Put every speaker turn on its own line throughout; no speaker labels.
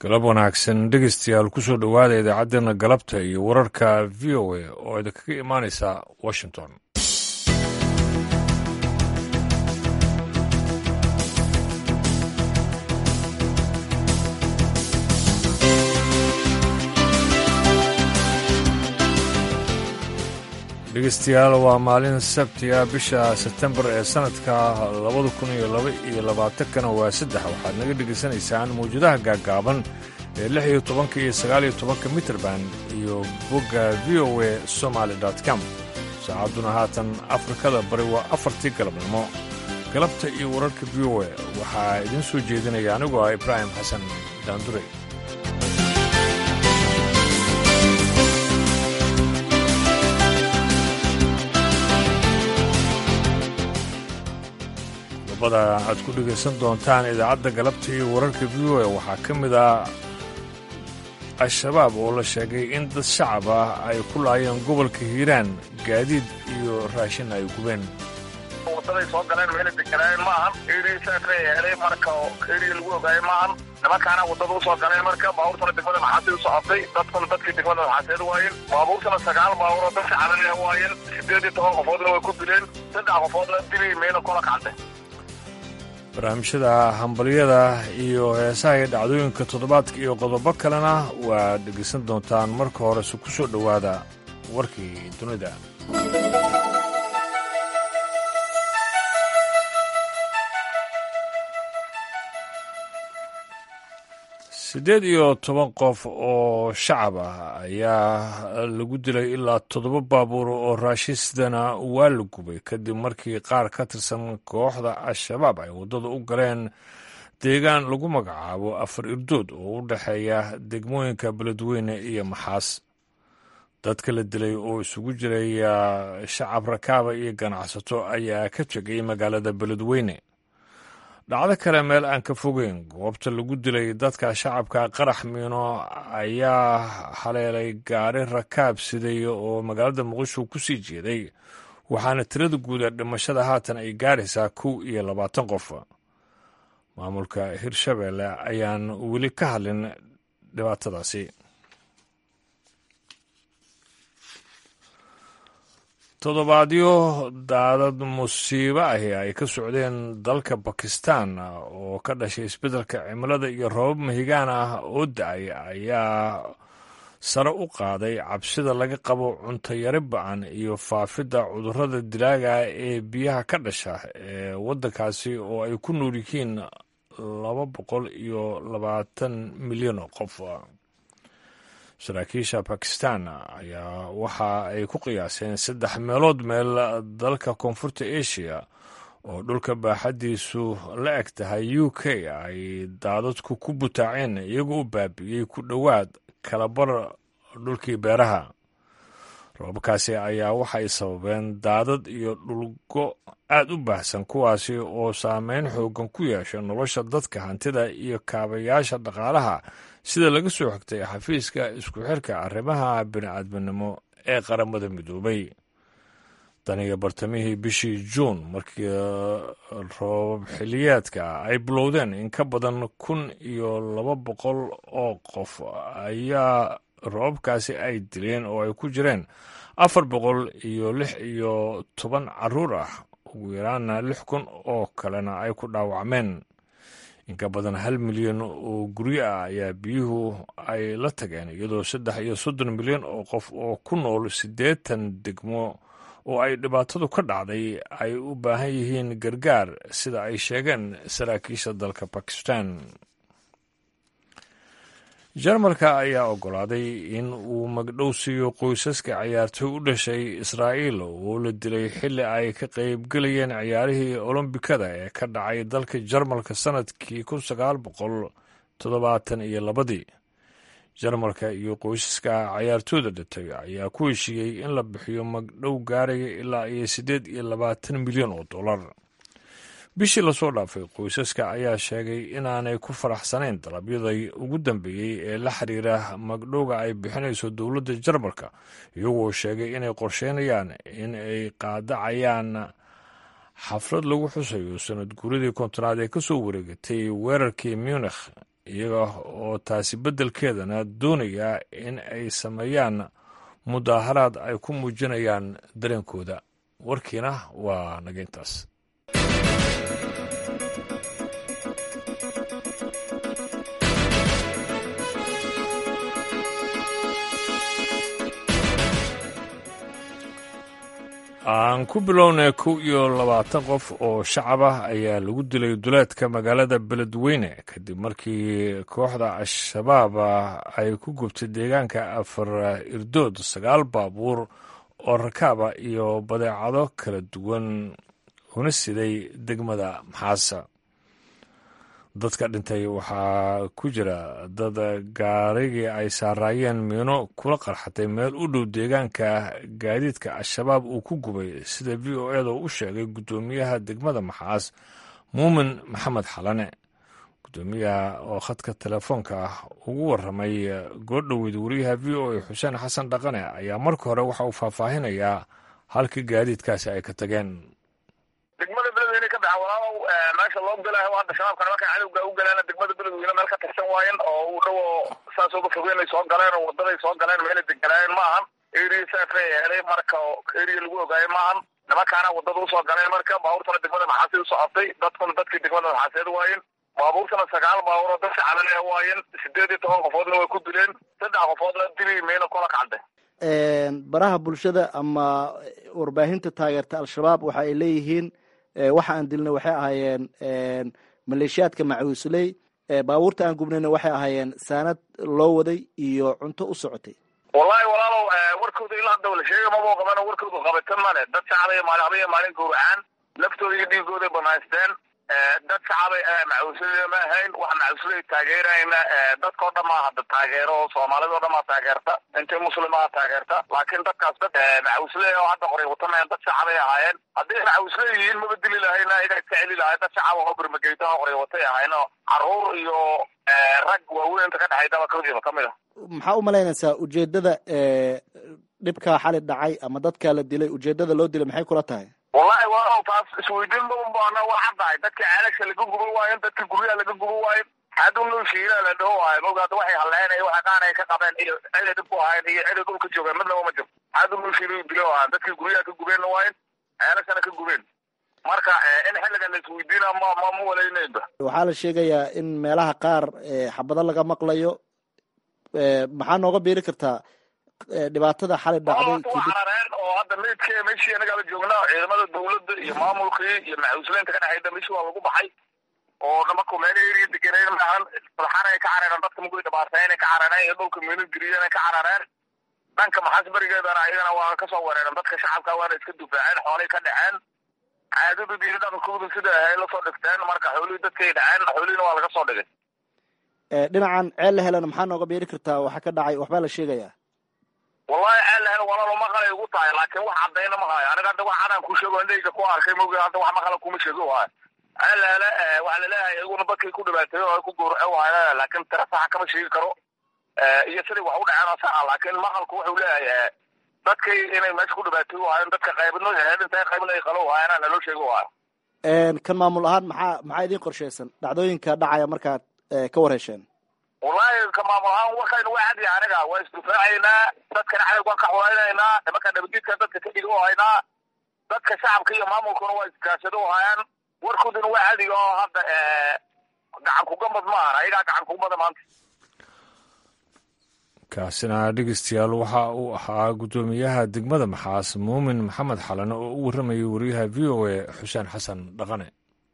galab wanaagsan dhegeystayaal kusoo dhowaada idaacaddeenna galabta iyo wararka v o a oo idinkaga imaanaysa washington dhegeystayaal waa maalin sabtiga bisha sebtembar ee sanadka labada kun iyo laba iyo labaatankana waa saddex waxaad naga dhegaysanaysaan mawjadaha gaaggaaban ee lix iyo tobanka iyo sagaal iyo tobanka mitrband iyo bogga v o a somaali com saacadduna haatan afrikada bari waa afartii galabnimo galabta iyo wararka v o a waxaa idiin soo jeedinaya anigoo ah ibraahim xasan daandure qodobada aad ku dhegaysan doontaan idaacadda galabta iyo wararka v o a waxaa ka mid ah al-shabaab oo la sheegay in dad shacab ah ay ku laayeen gobolka hiiraan gaadiid iyo raashin ay gubeen
wadaday soo galeen meela deganaayen maahan eerisaasay helay marka oo eeriga lagu ogaayay maahan nimankaana wadada usoo galeen marka baabuurtana degmada maxaasid u socotay dadkuna dadkii degmada maxaaseed waayeen baabuurtana sagaal baabuur oo dad shacabana waayeen sideed iyo toban qofoodna way ku dileen saddex qofoodna dili meela kola kacde
barnaamijyada hambalyada iyo heesaha iyo dhacdooyinka toddobaadka iyo qodobo kalena waa dhegaysan doontaan marka horese ku soo dhowaada warkii dunida siddeed iyo toban qof oo shacab ah ayaa lagu dilay ilaa toddoba baabuur oo raashisidana waa la gubay kadib markii qaar ka tirsan kooxda al-shabaab ay waddada u galeen deegaan lagu magacaabo afar irdood oo u dhexeeya degmooyinka beledweyne iyo maxaas dadka la dilay oo isugu jiray shacab rakaaba iyo ganacsato ayaa ka tegay magaalada beledweyne dhacdo kale meel aan ka fogeyn goobta lagu dilay dadka shacabka qarax miino ayaa haleelay gaari rakaab siday oo magaalada muqdisho ku sii jeeday waxaana tirada guud ee dhimashada haatan ay gaaraysaa kow iyo labaatan qof maamulka hirshabeelle ayaan weli ka hadlin dhibaatadaasi toddobaadyo daadad musiibo ahi ay ka socdeen dalka bakistan oo ka dhashay isbeddelka cimilada iyo roobab mahigaan ah oo da-ay ayaa sare u qaaday cabsida laga qabo cuntayari ba-an iyo faafidda cudurrada dilaaga ee biyaha ka dhasha ee waddankaasi oo ay ku nool yihiin laba boqol iyo labaatan milyan oo qof saraakiisha bakistan ayaa waxa ay ku qiyaaseen saddex meelood meel dalka koonfurta asia oo dhulka baaxaddiisu la eg tahay u k ay daadadku ku butaaceen iyagoo u baabi'iyey ku dhowaad kalabar dhulkii beeraha roobabkaasi ayaa waxay sababeen daadad iyo dhulgo aad u baahsan kuwaasi oo saameyn xoogan ku yeesha nolosha dadka hantida iyo kaabayaasha dhaqaalaha sida laga soo xigtay xafiiska isku xirka arrimaha bini'aadminimo ee qaramada midoobay daniga bartamihii bishii juun markii roobab xiliyeedka ay bilowdeen in ka badan kun iyo laba boqol oo qof ayaa roobabkaasi ay dileen oo ay ku jireen afar boqol iyo lix iyo toban caruur ah ugu yaraana lix kun oo kalena ay ku dhaawacmeen inka badan hal milyan oo guryo ah ayaa biyuhu ay la tageen iyadoo saddex iyo soddon milyan oo qof oo ku nool siddeetan degmo oo ay dhibaatadu ka dhacday ay u baahan yihiin gargaar sida ay sheegeen saraakiisha dalka bakistan jarmalka ayaa oggolaaday in uu magdhow siiyo qoysaska ciyaartoy u dhashay israa'iil oo la dilay xilli ay ka qaybgelayeen ciyaarihii olombikada ee ka dhacay dalka jarmalka sannadkii kun sagaal boqol toddobaatan iyo labadii jarmalka iyo qoysaska ciyaartooyda dhintay ayaa ku heshiiyey in la bixiyo magdhow gaaraya ilaa iyo siddeed iyo labaatan milyan oo dollar bishii lasoo dhaafay qoysaska ayaa sheegay inaanay ku faraxsanayn dalabyadai ugu dambeeyey ee la xiriira magdhowga ay bixinayso dowladda jarmalka iyagoo sheegay inay qorsheynayaan in ay qaadacayaan xaflad lagu xusayo sanad guuradii kontonaad ee ka soo wareegatay weerarkii munikh iyaga oo taasi beddelkeedana doonaya in ay sameeyaan mudaaharaad ay ku muujinayaan dareenkooda warkiina waa nageyntaas aan ku bilownay kow iyo labaatan qof oo shacab ah ayaa lagu dilay duleedka magaalada beledweyne kadib markii kooxda al-shabaab ay ku gubtay deegaanka afar irdood sagaal baabuur oo rakaaba iyo badeecado kala duwan una siday degmada maxaasa dadka dhintay waxaa ku jira dad gaarigii ay saaraayeen miino kula qarxatay meel u dhow deegaanka gaadiidka al-shabaab uu ku gubay sida v o eda u sheegay guddoomiyaha degmada maxaas muumin maxamed xalane guddoomiyaha oo khadka telefoonka ah ugu waramay goordhoweyd wariyaha v o a xuseen xasan dhaqane ayaa marka hore waxa uu faahfaahinayaa halkii gaadiidkaasi ay ka tageen
degmada beledweyne ka baxa walaalow meesha loo galayo hadda shabaabka nimankan cadowga u galeena degmada beledweyne meel ka tirsan waayen oo u dhow saas uga fogeyn ay soo galeen oo wadaday soo galeen meelay deganaayeen ma ahan area saasa helay marka area lagu ogaayo ma ahan nimankaana wadada usoo galeen marka baabuurtana degmada maxaasid u socotay dadkuna dadkii degmada maxaaseed waayen baabuurtana sagaal baabuur oo dadka calale waayen sideed iyo toban qofoodna way ku dileen saddex qofoodna dili meyna kola kacday
baraha bulshada ama warbaahinta taageerta al-shabaab waxa ay leeyihiin waxa aan dilnay waxay ahaayeen maleeshiyaadka macuusley baabuurta aan gubnayna waxay ahaayeen saanad loo waday iyo cunto u socotay
wallahi walaalow warkooda ilaa hadda la sheega mabuu qaban warkooda qabatan male dad shacabay maalin habaya maalin gowracaan laftooda iyo dhiigooday banaysteen dad shacabay macuusley ma ahayn waxa macuusley taageerayna dadkao dhan maa hadda taageero soomaalida o dhan maa taageerta intay muslimaa taageerta laakiin dadkaas dad macuusley oo hadda qoray watamayan dad shacabay ahaayeen hadday macuusley yihiin maba dili lahayna iga iska celi lahay dad shacab oo bermageyta oo qoray watay ahayn oo caruur iyo rag waaweyn inta ka dhexaydaba kadiiba kamid ah
maxaa u malaynaysaa ujeedada dhibkaa xali dhacay ama dadkaa la dilay ujeedada loo dilay maxay kula tahay
wallahi waa taas isweydiin ma baana waa caddahay dadka ceelasha laga guba waayen dadka guryaha laga guba waayen haduu noo shiila la dhaho waayo mogaada waxay halleynay waxa qaanay ka qabeen iyo ciday dib ku ahayn iyo ciday dhulka joogeen midnaba ma jiro haduu noo shiila dilo ahaan dadkii guryaha ka gubeenna waayen ceelashana ka gubeen marka in xilligan la isweydiina ma ma ma walaynayba
waxaa la sheegayaa in meelaha qaar xabado laga maqlayo maxaa nooga biiri kartaa dhibaatada xali dhacday
carareen oo hadda meydke meshii anagaaba joognaa ciidamada dawladda iyo maamulkii iyo macuusleynta ka dhexayda meshi waa lagu baxay oo dhamarku meel eri degenayn maahan madaxanay ka carareen dadka magoy dhabaartaynay ka carareen iyo dhulka miino geriyanay ka carareen dhanka maxaas berigeedana ayagana waa kasoo wereereen dadka shacabka waana iska dufaaceen xoolay ka dhaceen caadadooda iyo dhaqankooda sida ahay lasoo dhigteen marka xoolihii dadkay dhaceen xoolihiina waa laga soo dhigay
dhinacan ceel la helana maxaa nooga beeri kartaa waxa ka dhacay waxbaa la sheegayaa
wallahi ceel la helo walaalo maqalay ugu tahay laakiin wax caddayna ma hayo aniga hadda wax cadaan ku sheego indhayga ku arkay mogi hadda wax maqala kuma sheego waayo ceel la hele waxaa laleeyahay iyaguna dadkay ku dhibaateeyo oo ay ku gowrace waayo laakiin tira saxa kama sheegi karo iyo siday wax u dhaceen oo saxa laakiin maqalku wuxuu leeyahay dadkay inay meesha ku dhibaateeyo waayo dadka qaybadno heedinta qaybna ay qalo waayana naloo sheego waayo
kan maamul ahaan maxaa maxaa idin qorshaysan dhacdooyinka dhacaya markaad ka warhesheen
wallahi ka maamul ahaan warkaynu waa cadiya aniga waa isdufaacaynaa dadkana cadowg waan ka xuleynaynaa nimanka nabadgidka dadka ka dhigo haynaa dadka shacabka iyo maamulkuna waa isgaashado hayaan warkooduna waa cadiga oo hadda gacan kugambad ma ahan ayagaa gacan kugambada maanta
kaasina dhegeystayaal waxa uu ahaa guddoomiyaha degmada maxaas muumin maxamed xalane oo u warramayay wariyaha v o a xuseen xasan dhaqane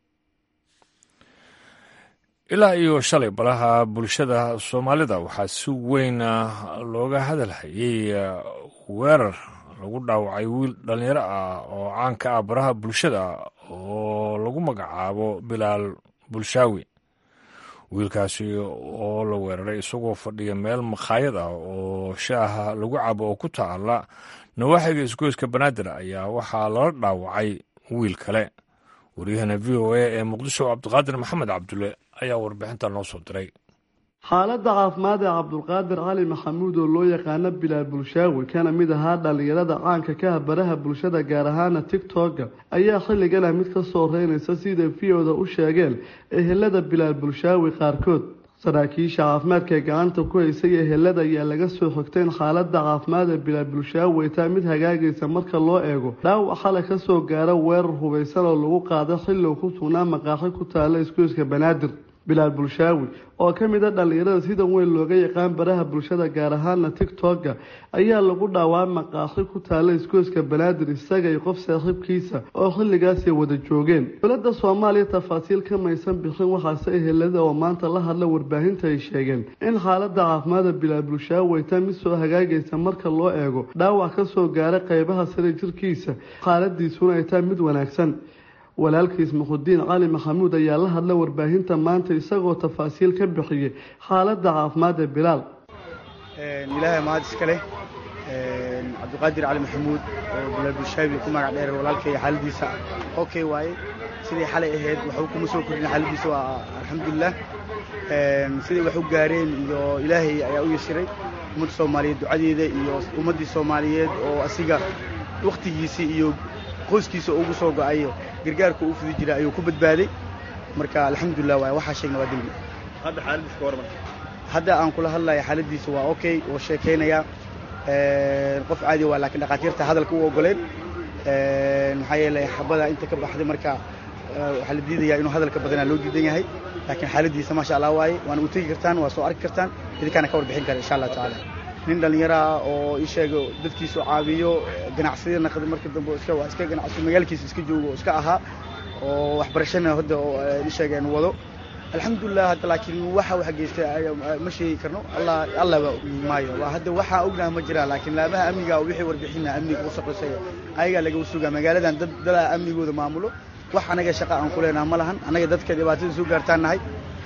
ilaa iyo shalay balaha bulshada soomaalida waxaa si weyn looga hadalhayay weerar lagu dhaawacay wiil dhallinyaro ah oo caan ka ah baraha bulshada oo lagu magacaabo bilaal bulshaawi wiilkaasi oo la weeraray isagoo fadhiya meel makhaayad ah oo shaaha lagu cabo oo ku taala nawaaxiga isgoyska banaadir ayaa waxaa lala dhaawacay wiil kale waryahana v o a ee muqdisho cabdiqaadir maxamed cabdulle ayaa warbixinta noo soo diray
xaaladda caafimaad ee cabdulqaadir cali maxamuud oo loo yaqaano bilaal bulshaawi kana mid ahaa dhallinyarada caanka ka ah baraha bulshada gaar ahaana tigtogga ayaa xilligan ah mid ka soo reynaysa sida v o da u sheegeen ehelada bilaal bulshaawi qaarkood saraakiisha caafimaadka ee gacanta ku haysay ehelada ayaa laga soo xogtay in xaalada caafimaad ee bilaa bulshaawe ay tahay mid hagaagaysa marka loo eego dhaawac xalay kasoo gaara weerar hubaysan oo lagu qaaday xilli uu ku sugnaa maqaaxi ku taala isgoyska banaadir bilaal bulshaawi oo ka mid a dhallinyarada sida weyn looga yaqaan baraha bulshada gaar ahaana tigtogga ayaa lagu dhaawaa maqaaxi ku taala isgoyska banaadir isaga iyo qof saaxiibkiisa oo xilligaasay wada joogeen dowladda soomaaliya tafaasiil ka maysan bixin waxaase ehelada oo maanta la hadla warbaahinta ay sheegeen in xaalada caafimaada bilaal bulshaawi ay tahay mid soo hagaagaysa marka loo eego dhaawac kasoo gaara qeybaha sare jirkiisa xaaladiisuna ay tahay mid wanaagsan walaalkiis muxudiin cali maxamuud ayaa la hadla warbaahinta maanta isagoo tafaasiil ka bixiyey xaaladda caafimaad ee bilaal
ilaahay mahad iska leh cabdiqaadir cali maxamuud oo bilaal bulshaabi ku magac dheer walaalkay xaaladiisa okay waaye sidii xalay ahayd waxu kuma soo kordhin xaaladiisa waa alxamdulilah siday wax u gaareen iyo ilaahay ayaa u yasiray ummadda soomaaliyeed ducadeeda iyo ummaddii soomaaliyeed oo asiga wakhtigiisii iyo qoyskiisa ugu soo go-ayo gargaarka uu fudi jira ayuu ku badbaaday marka alxamdulilah waay waxaa sheegna waa dembi
hadda xaaladiisa ka warman
hadda aan kula hadlaya xaaladiisa waa okay oo sheekaynaya qof caadi waa laakiin dhakhaatiirta hadalka u ogoleen maxaa yeelay xabada inta ka baxday marka waxaa la diidayaa inuu hadalka badanaa loo diidan yahay laakiin xaaladiisa maasha allah waaye waana u tegi kartaan waa soo arki kartaan idinkaana ka warbixin kara insha allah tacaala nin dhallinyaraha oo ii sheego dadkiisu caawiyo ganacsiyada naqda marka dambe iska waa iska ganacsi magaalkiisa iska joogo oo iska ahaa oo waxbarashana hadda oo ii sheegeen wado alxamdulilah hadda laakiin waxa wax geystay ma sheegi karno allah allaba maayo waa hadda waxaa ognaha ma jiraan laakiin laabaha amniga wixii warbixina amniga u shaqaysaya ayagaa laga sugaa magaaladan dad dadaa amnigooda maamulo wax anaga shaqa aan ku leenaha ma lahan anaga dadka dhibaatada soo gaartaan nahay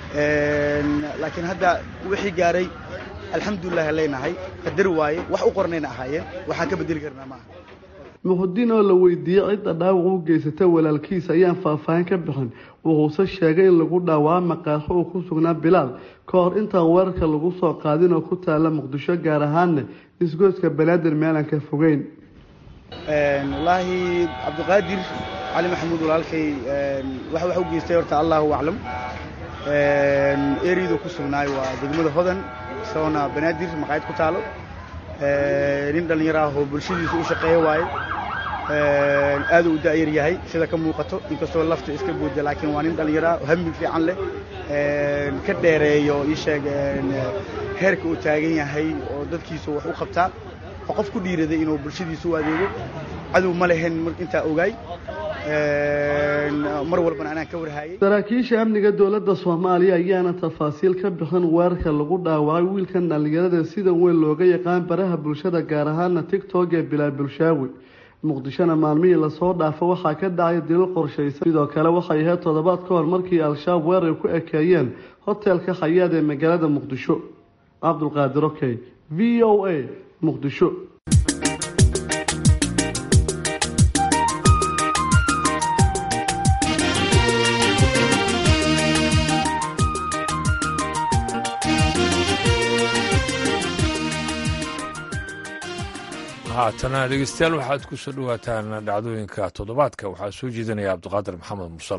laakiin hadda wixii gaaray alxamdulilah leenahay qadar waaye wax u qornayna ahaayeen waxaan ka bedeli karnaa maaha
muxudiin oo la weydiiyey cidda dhaawac u geysata walaalkiisa ayaan faahfaahin ka bixin wuxuuse sheegay in lagu dhaawaa maqaaxo uu ku sugnaa bilaal ka hor intaan weerarka lagu soo qaadin oo ku taala muqdisho gaar ahaanna isgoyska banaadir meelaan ka fogeyn
wallaahi cabdiqaadir cali maxamuud walaalkay waxa wax u geystay horta allahu aclam eriyadu ku sugnaay waa degmada hodan isagoona banaadir maqaayad ku taalo nin dhallinyaro ah oo bulshadiisa u shaqeeya waaye aad u da'yar yahay sida ka muuqato inkastoo lafta iska booda laakiin waa nin dhallinyaro ah oo hami fiican leh ka dheereeyo ii sheeg heerka uu taagan yahay oo dadkiisa wax u qabtaa oo qof ku dhiiraday inuu bulshadiisa u adeego cadow ma lehen intaa ogaay mar walbana anaan ka warhaayay
saraakiisha amniga dowladda soomaaliya ayaana tafaasiil ka bixin weerarka lagu dhaawacay wiilkan dhallinyarada sida weyn looga yaqaan baraha bulshada gaar ahaana tigtog ee bilaal bulshaawi muqdishona maalmihii lasoo dhaafo waxaa ka dhacay dilo qorshaysan sidoo kale waxay ahayd toddobaad ka hor markii al-shabaab weerar ku ekeeyeen hotelka khayaad ee magaalada muqdisho cabdulqaadir okey v o a muqdisho
haatana dhegeystayaal waxaad ku soo dhowaataan dhacdooyinka toddobaadka waxaa soo jeedinaya cabdiqaadir maxamed musal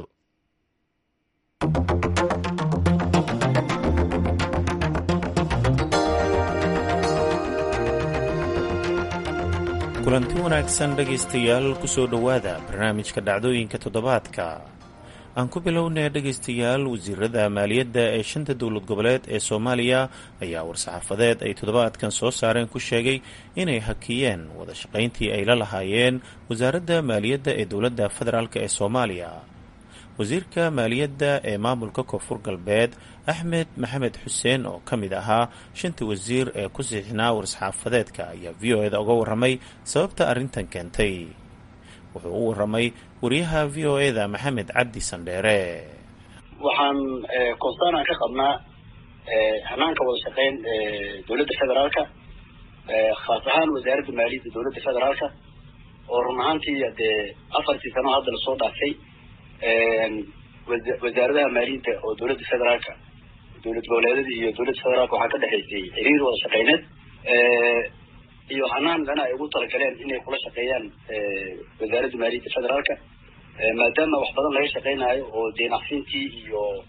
kulanti wanaagsan dhegaystayaal ku soo dhowaada barnaamijka dhacdooyinka toddobaadka aan ku bilownay dhegaystayaal wasiirada maaliyadda ee shanta dowlad goboleed ee soomaaliya ayaa war-saxaafadeed ay toddobaadkan soo saareen ku sheegay inay hakiyeen wada shaqayntii ay la lahaayeen wasaaradda maaliyadda ee dowladda federaalk ee soomaaliya wasiirka maaliyadda ee maamulka koonfur galbeed axmed maxamed xuseen oo ka mid ahaa shanta wasiir ee ku siixnaa war-saxaafadeedka ayaa v o eda uga warramay sababta arrintan keentay wuxuu u warramay wariyaha v o eda maxamed cabdi sandheere
waxaan koonstaanaan ka qabnaa hanaanka wada shaqeyn dowladda federaalka khaas ahaan wasaaradda maaliyadda dowladda federaalka oo run ahaantii dee afartii sano hadda lasoo dhaafay wasaaradaha maaliyadda oo dowladda federaalka dowlad goboleedyada iyo dowladda federaalka waxaa ka dhexaysay xiriir wada shaqeyneed iyo hanaan dana ay ugu talagaleen inay kula shaqeeyaan wasaaradda maaliyadda federaalka maadaama wax badan laga shaqeynaayo oo deenacsintii iyo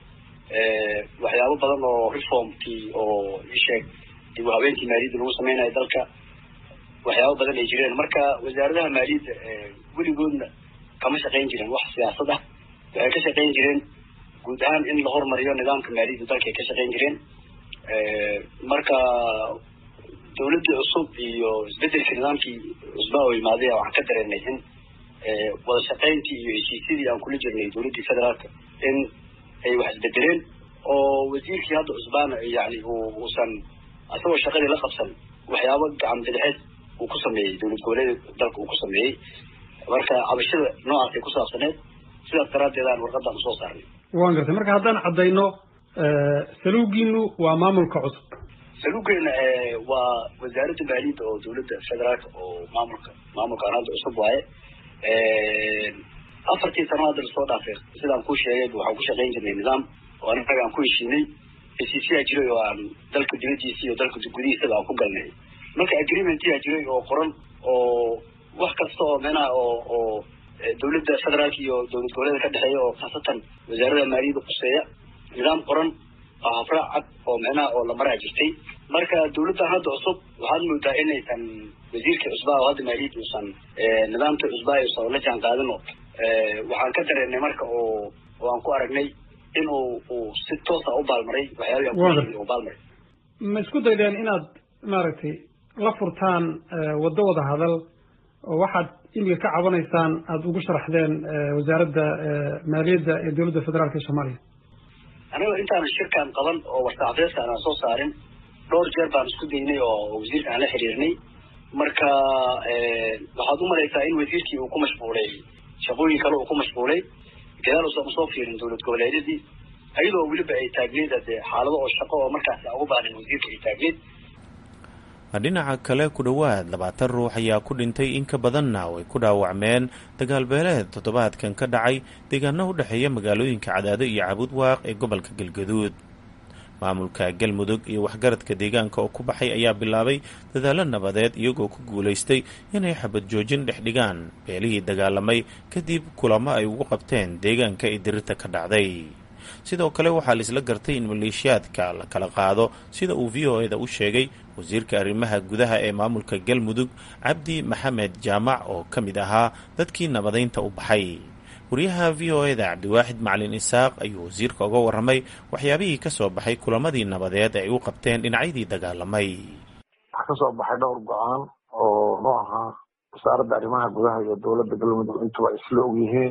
waxyaabo badan oo reformkii oo isheeg dib u habeenkii maaliyadda lagu sameynayo dalka waxyaabo badan ay jireen marka wasaaradaha maaliyadda weligoodna kama shaqayn jiren wax siyaasad ah waxay ka shaqayn jireen guud ahaan in la hormariyo nidaamka maaliyadda dalka ay ka shaqayn jireen marka dawladdii cusub iyo isbedelkii nidaamkii cusbaa oo imaaday waxaan ka dareenay in wada shaqayntii iyo heshiisyadii aan kula jirnay dawladdii federaalka in ay wax isbedeleen oo wasiirkii hadda cusbaana yani uusan asagoo shaqadii la qabsan waxyaabo gacan bidixeed uu ku sameeyey dowlad goboleed dalka uu ku sameeyey marka cabashada noocaasay ku saabsaneed sidaas daraaddeed aan warqadaan usoo saarnay
waan gartay marka haddaan caddayno saluugiinu waa maamulka cusub
saluugeena waa wasaaradda maaliyadda oo dawladda federaalka oo maamulka maamulkaan hadda cusub waaye afartii sano hadda lasoo dhaafay sidaan kuu sheegay waxaan ku shaqayn jirnay nidaam oo anaga aan ku heshiinay heshiisyaa jiray oo aan dalka dibadiisa iyo dalka gudihiisaba aan ku galnay marka agreementyaa jiray oo qoran oo wax kasta oo meenaha oo oo dawladda federaalka iyo dowlad goboleeda ka dhexeeya oo khaasatan wasaarada maaliyadda quseeya nidaam qoran oo hafraac cad oo micnaha oo la maraa jirtay marka dawladdan hadda cusub waxaad moodaa inaysan wasiirkii cusbaa oo hadda maaliyadda uusan nidaamkii cusbaa uusan la jaan qaadin oo waxaan ka dareenay marka oo oo aan ku aragnay in uu uu si toosa u baalmaray waxyaabihi aan ku u baalmaray
ma isku daydeen inaad maaragtay la furtaan waddo wada hadal oo waxaad imika ka cabanaysaan aada ugu sharaxdeen wasaaradda maaliyadda ee dowladda federaalka ee soomaaliya
aniga intaanan shirkan qaban oo warsaxafiyeedka aanan soo saarin dhowr jeer baan isku daynay oo wasiirka aan la xiriirnay marka waxaad u malaysaa in wasiirkii uu ku mashquulay shaqooyin kale uu ku mashquulay gadaal uusan usoo fiirin dowlad goboleedyadii ayadoo weliba ay taagneed dee xaalado oo shaqo oo markaasi aan ugu baanin wasiirka ay taagneed
dhinaca kale ku dhowaad labaatan ruux ayaa ku dhintay in ka badanna way ku dhaawacmeen dagaalbeeleed toddobaadkan ka dhacay deegaano u dhexeeya magaalooyinka cadaado iyo cabudwaaq ee gobolka galgaduud maamulka galmudug iyo waxgaradka deegaanka oo ku baxay ayaa bilaabay dadaallo nabadeed iyagoo ku guulaystay inay xabad joojin dhex dhigaan beelihii dagaalamay kadib kulamo ay ugu qabteen deegaanka ee dirirta ka dhacday sidoo kale waxaa la isla gartay in maleeshiyaadka la kala qaado sida uu v o eda u sheegay wasiirka arrimaha gudaha ee maamulka galmudug cabdi maxamed jaamac oo ka mid ahaa dadkii nabadaynta u baxay wariyaha v o eda cabdiwaaxid macalin isaaq ayuu wasiirka uga warramay waxyaabihii ka soo baxay kulamadii nabadeed ay u qabteen dhinacyadii dagaalamay
waxaa kasoo baxay dhowr go-aan oo nu ahaa wasaaradda arrimaha gudaha iyo dowladda galmudug intuba isla og yihiin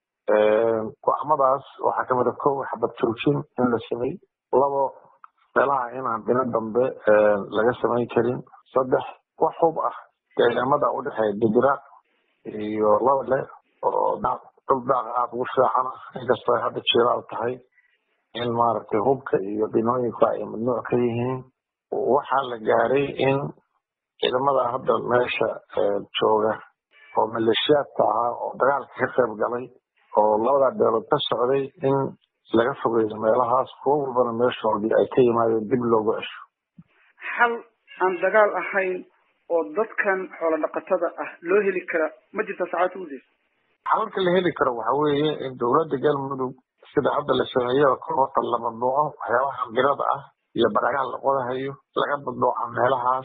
go-aamadaas waxaa kamid a kow xabad joojin in la samey labo meelaha inaan dhino dambe laga samayn karin saddex wax hub ah deegaamada udhexeeya dibira iyo labale oo dhul daaqa aada ugu fiican ah inkastoo ay hadda jilaal tahay in maaragtay hubka iyo dhinooyinku ay mamnuuc ka yihiin waxaa la gaaray in ciidamada hadda meesha jooga oo maleeshiyaadka ahaa oo dagaalka ka qayb galay oo labadaa beelood ka socday in laga fogeeyo meelahaas kuwo walbana meeshoodii ay ka yimaadeen dib loogu cesho
xal aan dagaal ahayn oo dadkan xoolo dhaqatada ah loo heli kara ma jirta saacadta udeys
xalalka la heli karo waxa weeye in dowladda galmudug sida hadda la sameeyo koorta la mamnuuco waxyaabaha birada ah iyo baraagaha la qodahayo laga mamnuuca meelahaas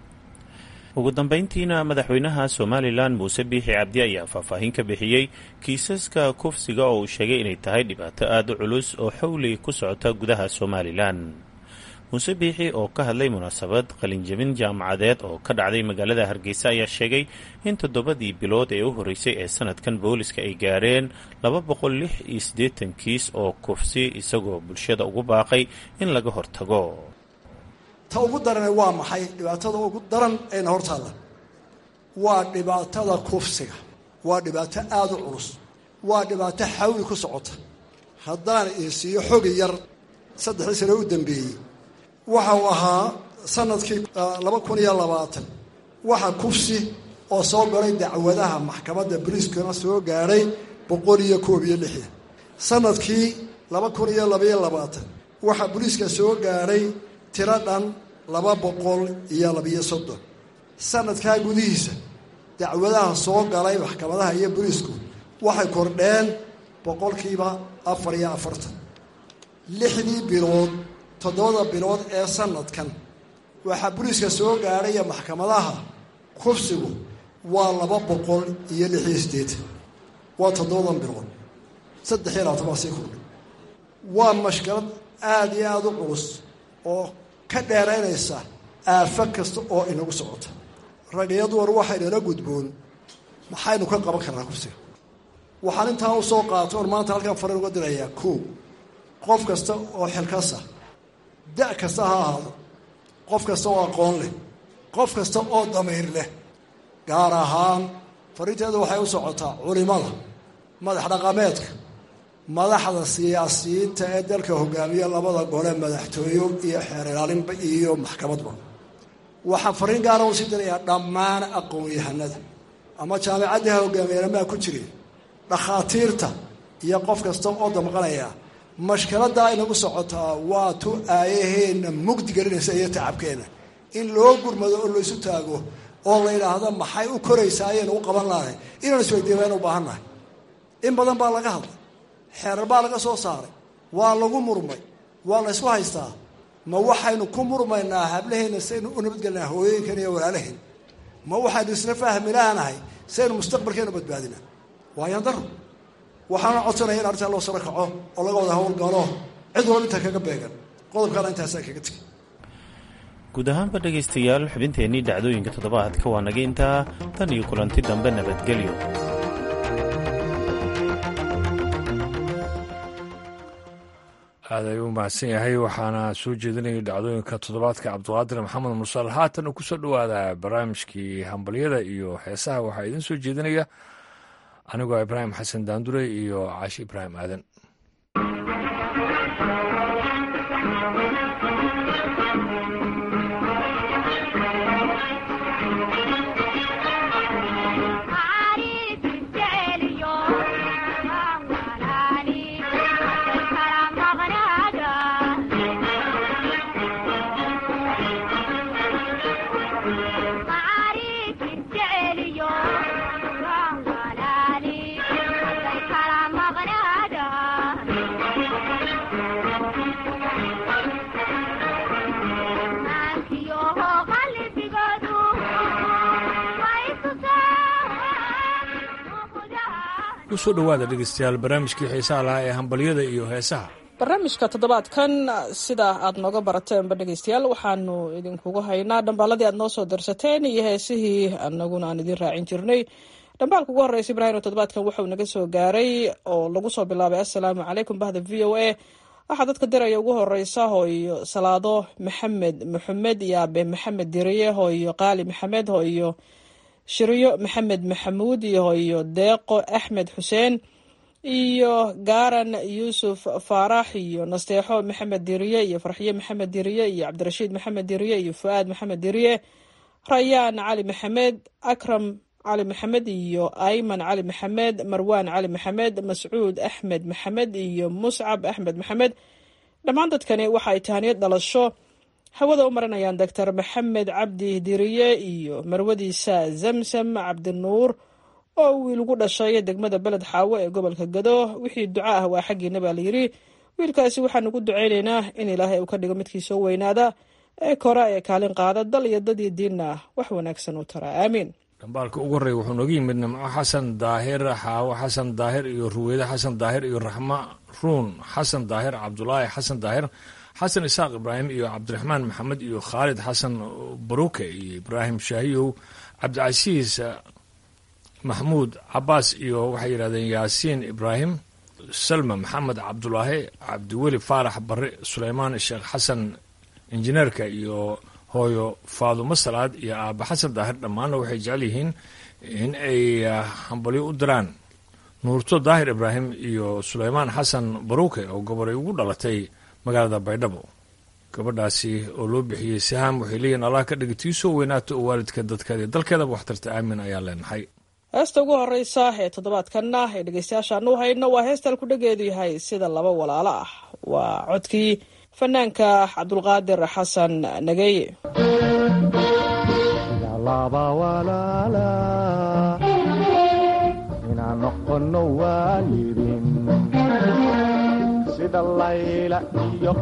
ugu dambeyntiina madaxweynaha somalilan muuse biixi cabdi ayaa faahfaahin ka bixiyey kiisaska kufsiga oo uu sheegay inay tahay dhibaato aada u culus oo xowli ku socota gudaha somalilan muuse biixi oo ka hadlay munaasabad qalinjabin jaamacadeed oo ka dhacday magaalada hargeysa ayaa sheegay in toddobadii bilood ee u horreysay ee sanadkan booliska ay gaareen laba boqol lix iyo siddeetan kiis oo kufsi isagoo bulshada ugu baaqay in laga hortago
ta ugu darane waa maxay dhibaatada ugu daran eena hortaalla waa dhibaatada kufsiga waa dhibaato aada u culus waa dhibaato xawli ku socota haddaan isiiyo xogi yar saddexdii sane u dambeeyey waxa uu ahaa sanadkii laba kun iyo labaatan waxa kufsi oo soo galay dacwadaha maxkamadda boliiskana soo gaadhay boqol iyo koob iyo lixdan sanadkii laba kun iyo labaiyo labaatan waxaa boliiska soo gaadhay tiro dhan laba boqol iyo labiyo soddon sanadkaa gudihiisa dacwadaha soo galay maxkamadaha iyo boliisku waxay kordheen boqolkiiba afar iyo afartan lixdii bilood toddobada bilood ee sanadkan waxaa boliiska soo gaadhaya maxkamadaha kufsigu waa laba boqol iyo lix iyo siddeetan waa toddobadan bilood saddex iyo labaatan baa sii kordhay waa mashkalad aada iyo aada u culus oo ka dheeraynaysa aafo kasta oo inagu socota rag iyo dumar waxaynala gudboon maxaynu ka qaban karnaa kufsiga waxaan intaa u soo qaato oon maanta halkan fariin uga dirayaa koo qof kasta oo xilkasa da' kasta ha ahaado qof kasta oo aqoon leh qof kasta oo damiir leh gaar ahaan fariinteedu waxay u socotaa culimada madax dhaqameedka madaxda siyaasiyiinta ee dalka hogaamiya labada gole madaxtooyo iyo xeer ilaalinba iyo maxkamadba waxaan fariin gaara u sii dirayaa dhammaan aqoon-yahanada ama jaamicadda ha hogaamiyanamaa ku jireen dhakhaatiirta iyo qof kasta oo damqanaya mashkaladaa inagu socotaa waa tu aayaheenna mugdi gelinaysa iyo tacabkeenna in loo gurmado oo laysu taago oo la yidhaahdo maxay u koraysaa ayaynu u qaban lahay inaan isweydiimaynu u baahan nahay in badan baa laga hadlay xeerar baa laga soo saaray waa lagu murmay waa la ysku haystaa ma waxaynu ku murmaynaa hablaheenna saynu u nabadgelnaa hooyooyinkan iyo walaalaheen ma waxaynu isla fahmi laanahay saynu mustaqbalkeenu badbaadinaa waayaan daro waxaana codsanaya in arrintaa loo saro kaco oo laga wada howlgalo cid walba intaa kaga beegan qodobkaana intaasaa kaga tegay
guud ahaanba dhegaystayaal xubinteennii dhacdooyinka toddobaadka waa naga intaa tan iyo kulanti dambe nabadgelyo
aad ayuu u mahadsan yahay waxaana soo jeedinayay dhacdooyinka toddobaadka cabdiqaadir maxamed mursal haatan uu kusoo dhowaada barnaamijkii hambalyada iyo heesaha waxaa idiin soo jeedinaya anigoo ibraahim xasan daandure iyo caashi ibraahim aadan kusoo dhowaada dhegeystayaal barnaamijkii xiisaha lahaa ee hambalyada iyo heesaha
barnaamijka toddobaadkan sida aad nooga barateenba dhegeystayaal waxaanu idinkugu haynaa dhambaaladii aad noo soo darsateen iyo heesihii anaguna aan idiin raacin jirnay dhambaalka ugu horreysa ibraahim toddobaadkan wuxuu naga soo gaaray oo lagu soo bilaabay assalaamu calaykum bahda v o a waxaa dadka diraya ugu horeysa hooyo salaado maxamed maxamed iyo abe maxamed diriye hooyo qaali maxamed hooyo shiryo maxamed maxamuud iyo hooyo deeqo axmed xuseen iyo gaaran yuusuf faarax iyo nasteexo maxamed diriye iyo farxiye maxamed diriye iyo cabdirashiid maxamed diriye iyo fu-aad maxamed diriye rayaan cali maxamed akram cali maxamed iyo ayman cali maxamed marwaan cali maxamed mascuud axmed maxamed iyo muscab axmed maxamed dhammaan dadkani waxa ay tahaniyad dhalasho hawada u marinayaan doctor maxamed cabdi diriye iyo marwadiisa zamsam cabdinuur oo wiil ugu dhashay degmada beled xaawo ee gobolka gado wixii duco ah waa xaggiina baa layidhi wiilkaasi waxaan ugu ducaynaynaa in ilaahay uu ka dhigo midkii soo weynaada ee kora ee kaalin qaada dal iyo dadii diinna wax wanaagsan u tara aamiin
dhambaalka ugu horreeya wuxuu nooga yimid nimco xasan daahir xaawo xasan daahir iyo ruweyde xasan daahir iyo raxma ruun xasan daahir cabdulaahi xasan daahir xasan isaaq ibraahim iyo cabdiraxmaan maxamed iyo khaalid xasan baruke iyo ibraahim shaahiyow cabdicasiis maxmuud cabaas iyo waxay yidhahdeen yaasiin ibraahim salma maxamed cabdulaahi cabdiweli faarax barre suleymaan sheekh xasan injineerka iyo hooyo faadumo salaad iyo aaba xasan daahir dhammaanna waxay jecel yihiin in ay hambalyo u diraan nuurto daahir ibraahim iyo suleymaan xasan baruke oo gobolay ugu dhalatay magaalada baydhabo gabadhaasi oo loo bixiyey saham waxay leeyihin allah ka dhigi tii soo weynaato oo waalidka dadkeeda iyo dalkeedaba waxtarta aamin ayaa leenahay
heesta ugu horeysa ee toddobaadkanna ee dhegeystayaashaan u hayno waa heestal ku dhageedu yahay sida laba walaalo ah waa codkii fanaanka cabdulqaadir xasan nageye
sida layla iyo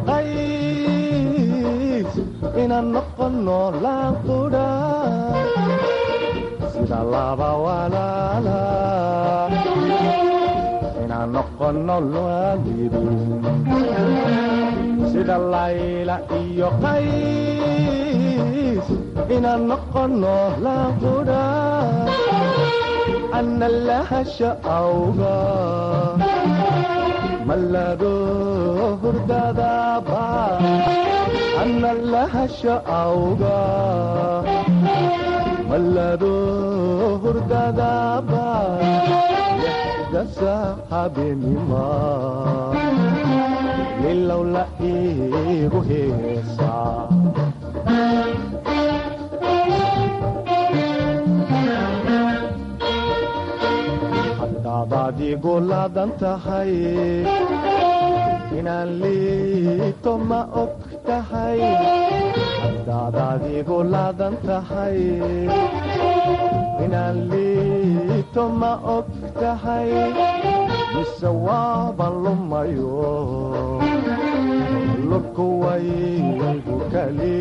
qays inaan noqono laanqudha sida laba walaala inaan noqono waalidin sida layla iyo qays inaan noqono laanqudha ana lahasha awga mallado hurdadaba ana lahasha awga mallado hurdadaba dasa habenima lilow la iigu heesaa haddaad igu laadan tahay inaan liito ma og tahay haddaadaad igu laadan tahay inaan liito ma og tahay mise waaban lumayo lurku waygu kali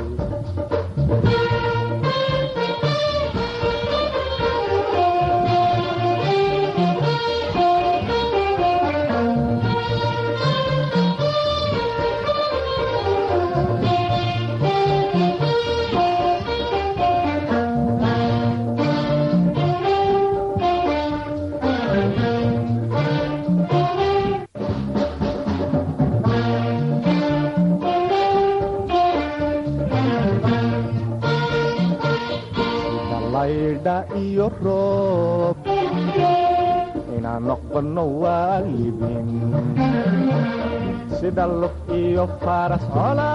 laydha iyo roob inaan noqono waalidin sida lug iyo faras cola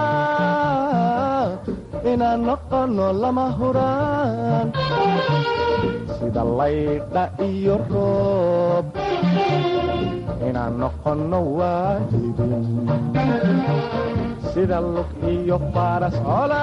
inaan noqono lama huraan sida laydha iyo roob inaan noqono waalidin sida lug iyo faras cola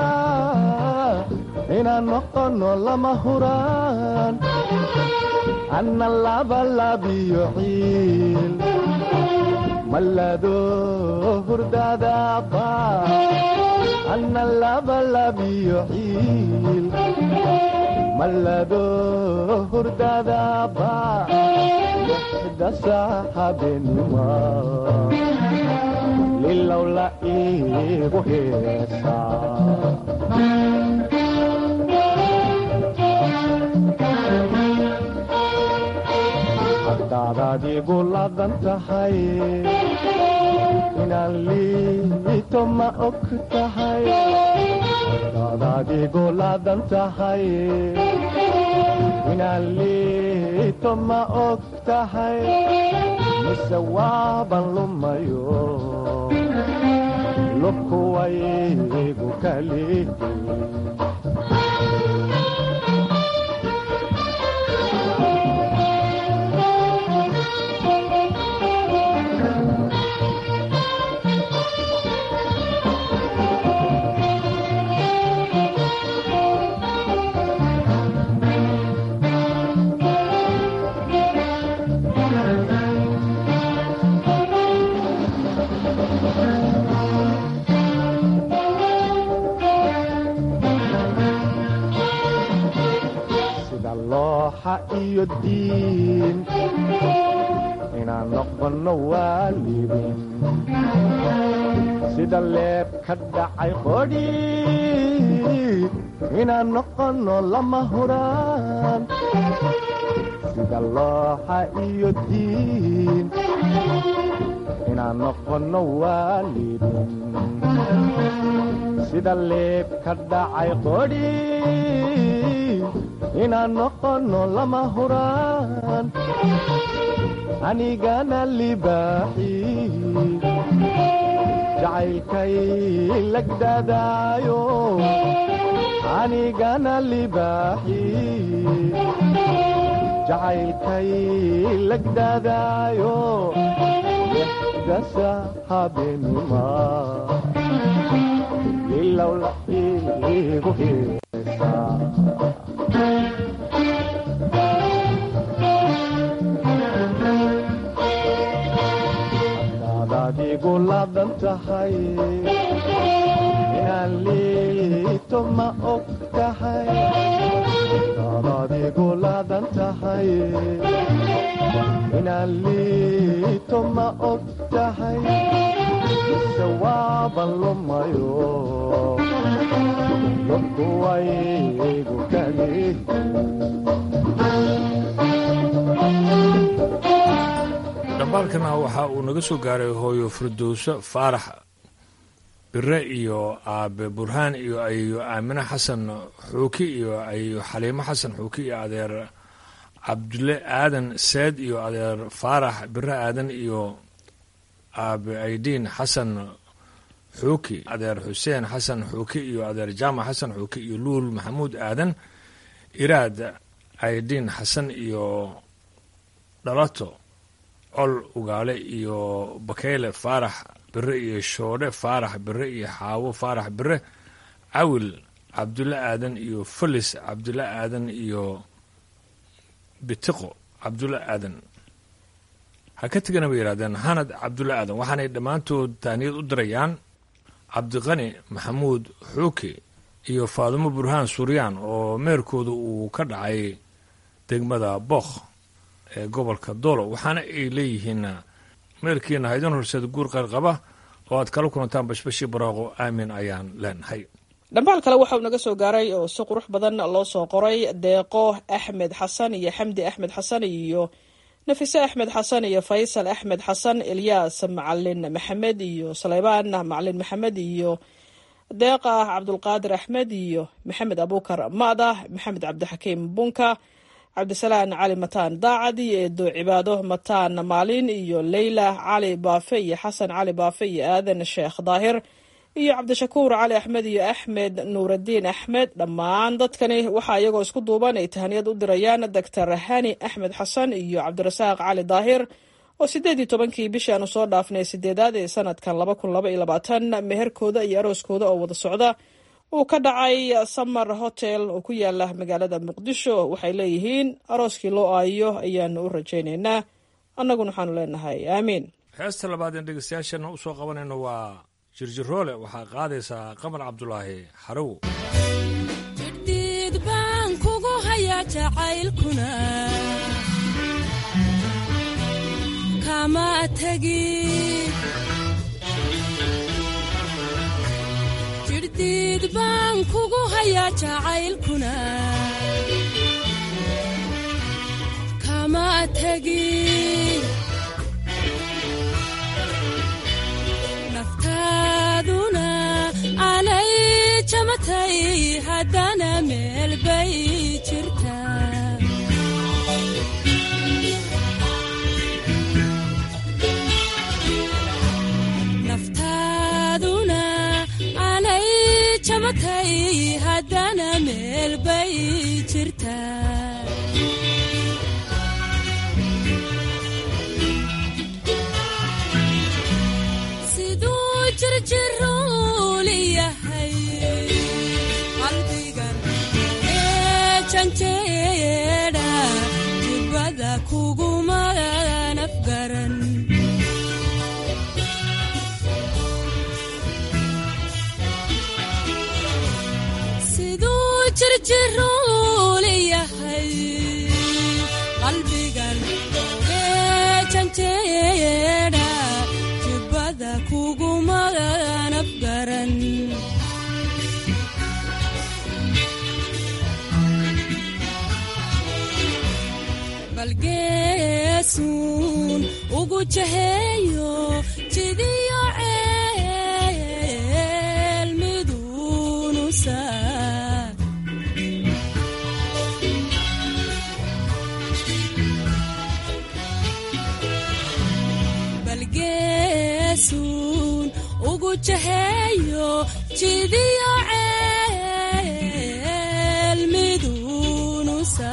inaan noqono lama huraan anna labalabiyo ciil mallado hurdadaba anna labalabiyo ciil mallado hurdadaba dasa habenima lilow la iigu heesaa haddaadaad igu laadan tahay inaan liito ma og tahay haddaadaad igu laadan tahay inaan liito ma og tahay mise waaban lumayo lubku waygu kali sida looxa iyo diin inaan noqono waalidin sida leeb ka dhacay qodhi inaan noqono lama huraan sida looxa iyo diin inaan noqono waalidin sida leeb ka dhacay qodhi inaan noqono lama huraan anigana libaaxi jacaylkay lagdadaayo anigana libaaxi jacaylkay lagdadaayo dasa habenima ilow la iigu heesaa laadan tahay inaan liito ma og tahay inaad adigu laadan tahay inaan liito ma og tahay mise waaban lumayo lobkuwaygu kali
dhambaalkana waxa uu naga soo gaaray hooyo firdowso faarax bire iyo aabe burhaan iyo ayeyo aamine xasan xuuki iyo ayeyo xaliimo xasan xuuki iyo adeer cabdulle aadan seed iyo adeer faarax bire aadan iyo aabe aydiin xasan xuuki adeer xuseen xasan xuuki iyo adeer jaamac xasan xuuki iyo luul maxamuud aadan iraad aydiin xasan iyo dhalato col ugaale iyo bakeyle faarax bire iyo shoodhe faarax bire iyo xaawo faarax bire cawil cabdulle aadan iyo felis cabdulle aadan iyo bitiqo cabdulle aadan ha ka tegana bay yidhahdeen hanad cabdulle aadan waxaanay dhammaantood taaniyad u dirayaan cabdiqani maxamuud xuuki iyo faadumo burhaan suryaan oo meerkooda uu ka dhacay degmada bookh ee gobolka doolo waxaana ay leeyihiin meelkiina haydin horseed guur qayrqaba oo aad kala kulantaan bashbashii baraaqo aamin ayaan leenahay
dhambaal kale waxauu naga soo gaaray oo si qurux badan loo soo qoray deeqo axmed xasan iyo xamdi axmed xasan iyo nafise axmed xasan iyo faysal axmed xasan ilyaas macalin maxamed iyo saleybaan macalin maxamed iyo deeqa cabdulqaadir axmed iyo maxamed abuukar mada maxamed cabdixakiim bunka cabdisalaan cali mataan daacad iyo eedo cibaado mataan maalin iyo leyla cali baafe iyo xasan cali baafe iyo aadan sheekh daahir iyo cabdishakuur cali axmed iyo axmed nuuradiin axmed dhammaan dadkani waxaa iyagoo isku duuban ay tahaniyad u dirayaan doctor hani axmed xasan iyo cabdirasaaq cali daahir oo sideed iyo tobankii bishii aanu soo dhaafnay sideedaad ee sanadkan laba kun laba iyo labaatan meherkooda iyo arooskooda oo wada socda uu ka dhacay samar hotel oo ku yaala magaalada muqdisho waxay leeyihiin arooskii loo aayo ayaanu u rajaynaynaa annaguna waxaanu leenahay aamiin
heesta labaad een dhegeystayaashana u soo qabanayno waa jirjiroole waxaa qaadaysaa qamar cabdulaahi xarow
jidhiid baan kugu hayaa jacaylkuna kama tegi jidhdiid baan kugu hayaa jacaylkuna kama tegi naftaaduna anay jamatay haddana meel bay jirtaa naftaaduna anay jamatay haddana meel bay jirtaa siduu jirjiruuli yahay qalbigan ee janjeedha jibada kuguma nafgaran siduu jirjiruuli yahay qalbigan ee janjeedha jibada kuguma nafgaran balgeesuun ugu jaheeyo jidiyo ceel miduunusa balgeesuun ugu jaheeyo jidiyo ceel miduunusa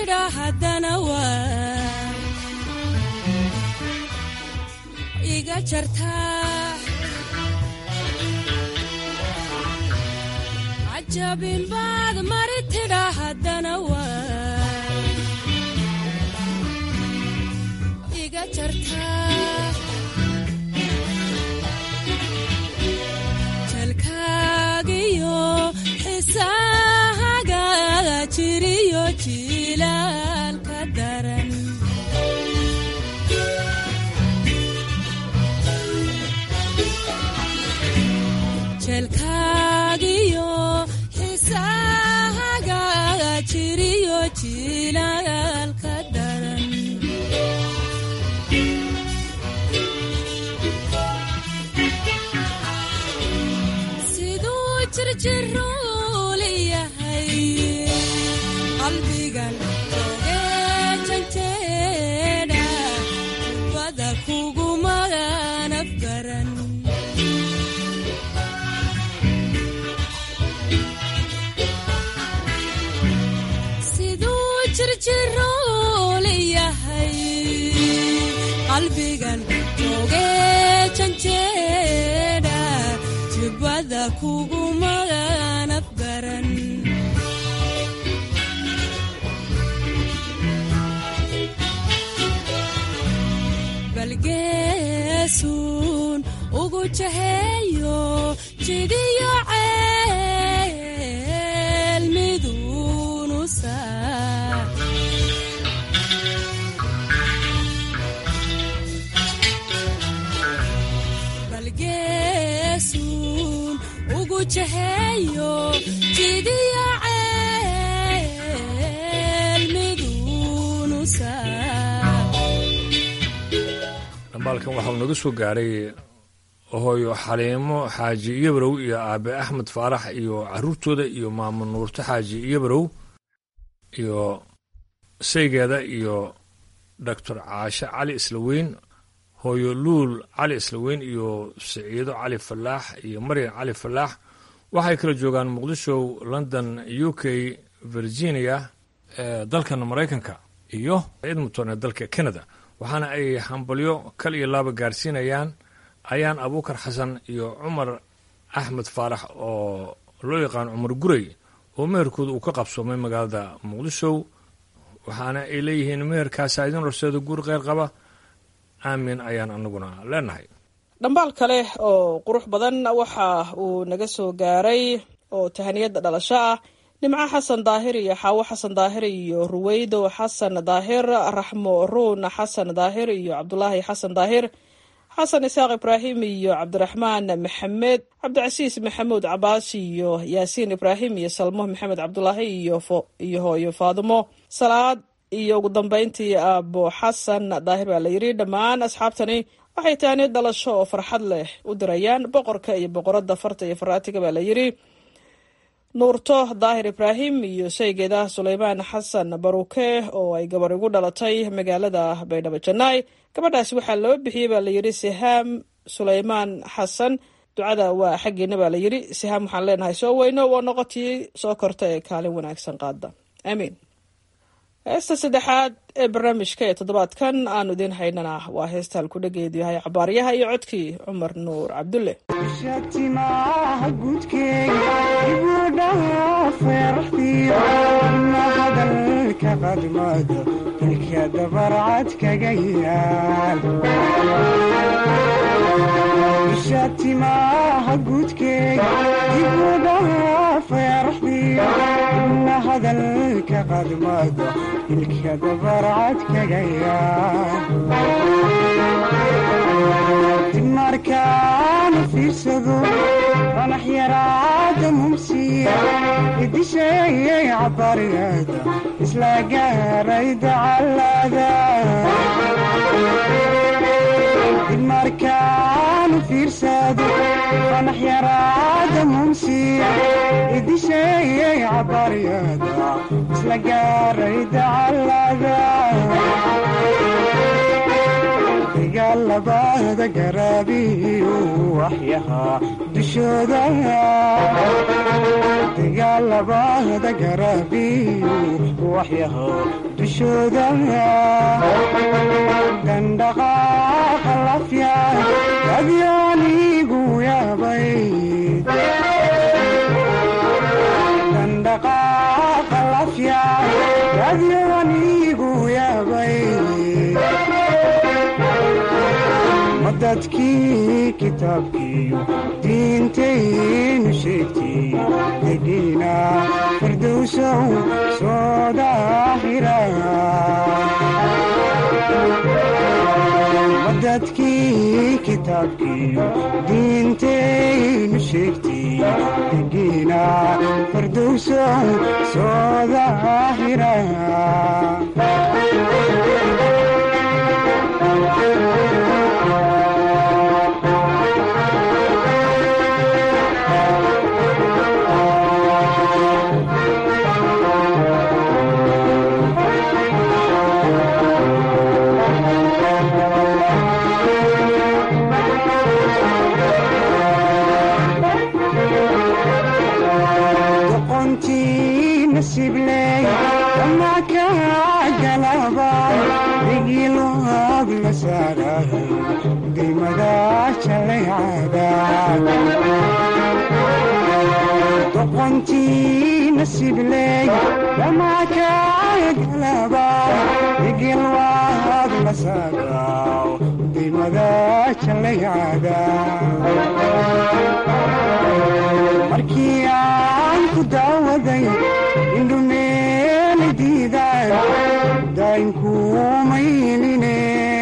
tidha haddana waa iga jartaa cajabin baad mari tidha haddana waa iga jartaa jalkaagiyo xisahaga jiriyo jilaalka daran jelkaagiyo xisahaga jiriyo jilaalka daran siduu jirjiruul yahay qalbigan oge janjeedha bada kugumaganaf garan siduu jirjiruul yahay qalbigan oge janjeedha jibada kugumaganaf garan balgeesuun ugu jaheeyo jidiyo ceel miduunu saa balgeesuun ugu jaheeyo jidiyo ceel miduunu saa
dhambaalkan waxauu naga soo gaaray hooyo xaliimo xaaji iyobarow iyo aabe axmed faarax iyo caruurtooda iyo maamo nuurto xaaji iyobarow iyo saygeeda iyo doctor caashe cali islaweyn hooyo luul cali islaweyn iyo siciido cali falaax iyo maryan cali falaax waxay kala joogaan muqdisho london u k virginia ee dalkan maraykanka iyo edmonton ee dalka canada waxaana ay hambalyo kal iyo laaba gaarsiinayaan ayaan abuukar xasan iyo cumar axmed faarax oo loo yaqaan cumar gurey oo meherkooda uu ka qabsoomay magaalada muqdisho waxaana ay leeyihiin meherkaasa idin horseeda guur kheyr qaba aamin ayaan anaguna leenahay
dhambaal kale oo qurux badan waxa uu naga soo gaaray oo tahaniyadda dhalasho ah nimco xasan daahir iyo xaawo xasan daahir iyo ruweydo xasan daahir raxmo ruun xasan daahir iyo cabdulaahi xasan daahir xasan isaaq ibraahim iyo cabdiraxmaan maxamed cabdicasiis maxamuud cabaas iyo yaasiin ibraahim iyo salmo maxamed cabdulaahi iyo hooyo faadimo salaad iyo ugu dambeyntii aabo xasan daahir baa la yidhi dhammaan asxaabtani waxay tahaniyad dhalasho oo farxad leh u dirayaan boqorka iyo boqoradda farta iyo faraatiga baa la yidhi nuurto daahir ibraahim iyo shaygeeda suleymaan xasan baruuke oo ay gabar igu dhalatay magaalada baydhabo janaay gabadhaasi waxaa loo bixiyey baa layidhi sihaam suleymaan xasan ducada waa xaggeena baa layidhi sihaam waxaan leenahay soo weyno waa noqotii soo korta ee kaalin wanaagsan qaada aamiin heesta saddexaad ee barnaamijka ee toddobaadkan aanu idiin haynana waa heesta halkudhageedu yahay cabaaryaha iyo codkii cumar nuur cabdulle
shatimaha gudkeega ibudhaha feeraxdiyo ina hadalka qadmado ilka dabarcad kaga yaal shatimaha gudkeega ibudhaha feeraxdiyo ina hadalka qadmado ilka dabarcad kaga yaal markaana fiirsado fanax yaraada mumsiya idisheeyay cabariyada isla gaaray dacalada markaana fiirsado fanax yaraada mumsiya idisheeyay cabariyada isla gaaray dacalada dagaalabada garaabiyu waxyahaa dushooda dagaalabada garaabiyu waxyahaa dushooda dandhaqaaqa lafya adyaanigu yaabay dandhaqaaqa lafya adyaanigu yaabay madadkii kitaabkiiyo diintaynu sheegtay degiina firdowsow soo daahira madadkii kitaabkiiyo diintaynu sheegtay degiina firdowsow soo daahira doqontii nasibley ama kaa galabay digiloog la saaray daymada jaleecada doqontii nasibley ama kaa galabay digilwaag la saaraw daymada jaleecada markii aan ku daawaday indhumeeli diidaan daynkuumayline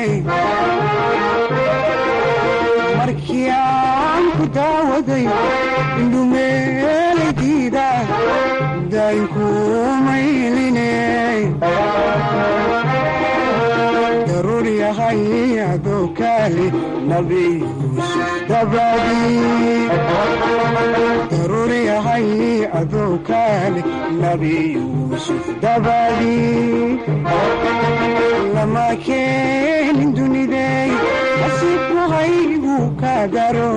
markii aan ku daawaday indhumeeli diidaan daynkuumayline daruur yahay adoo kaali nabi yuusuf dabadii daruur yahay adoo kaali nabi yuusuf dabadii lama keenin dunidey nasiibku haygu ka daro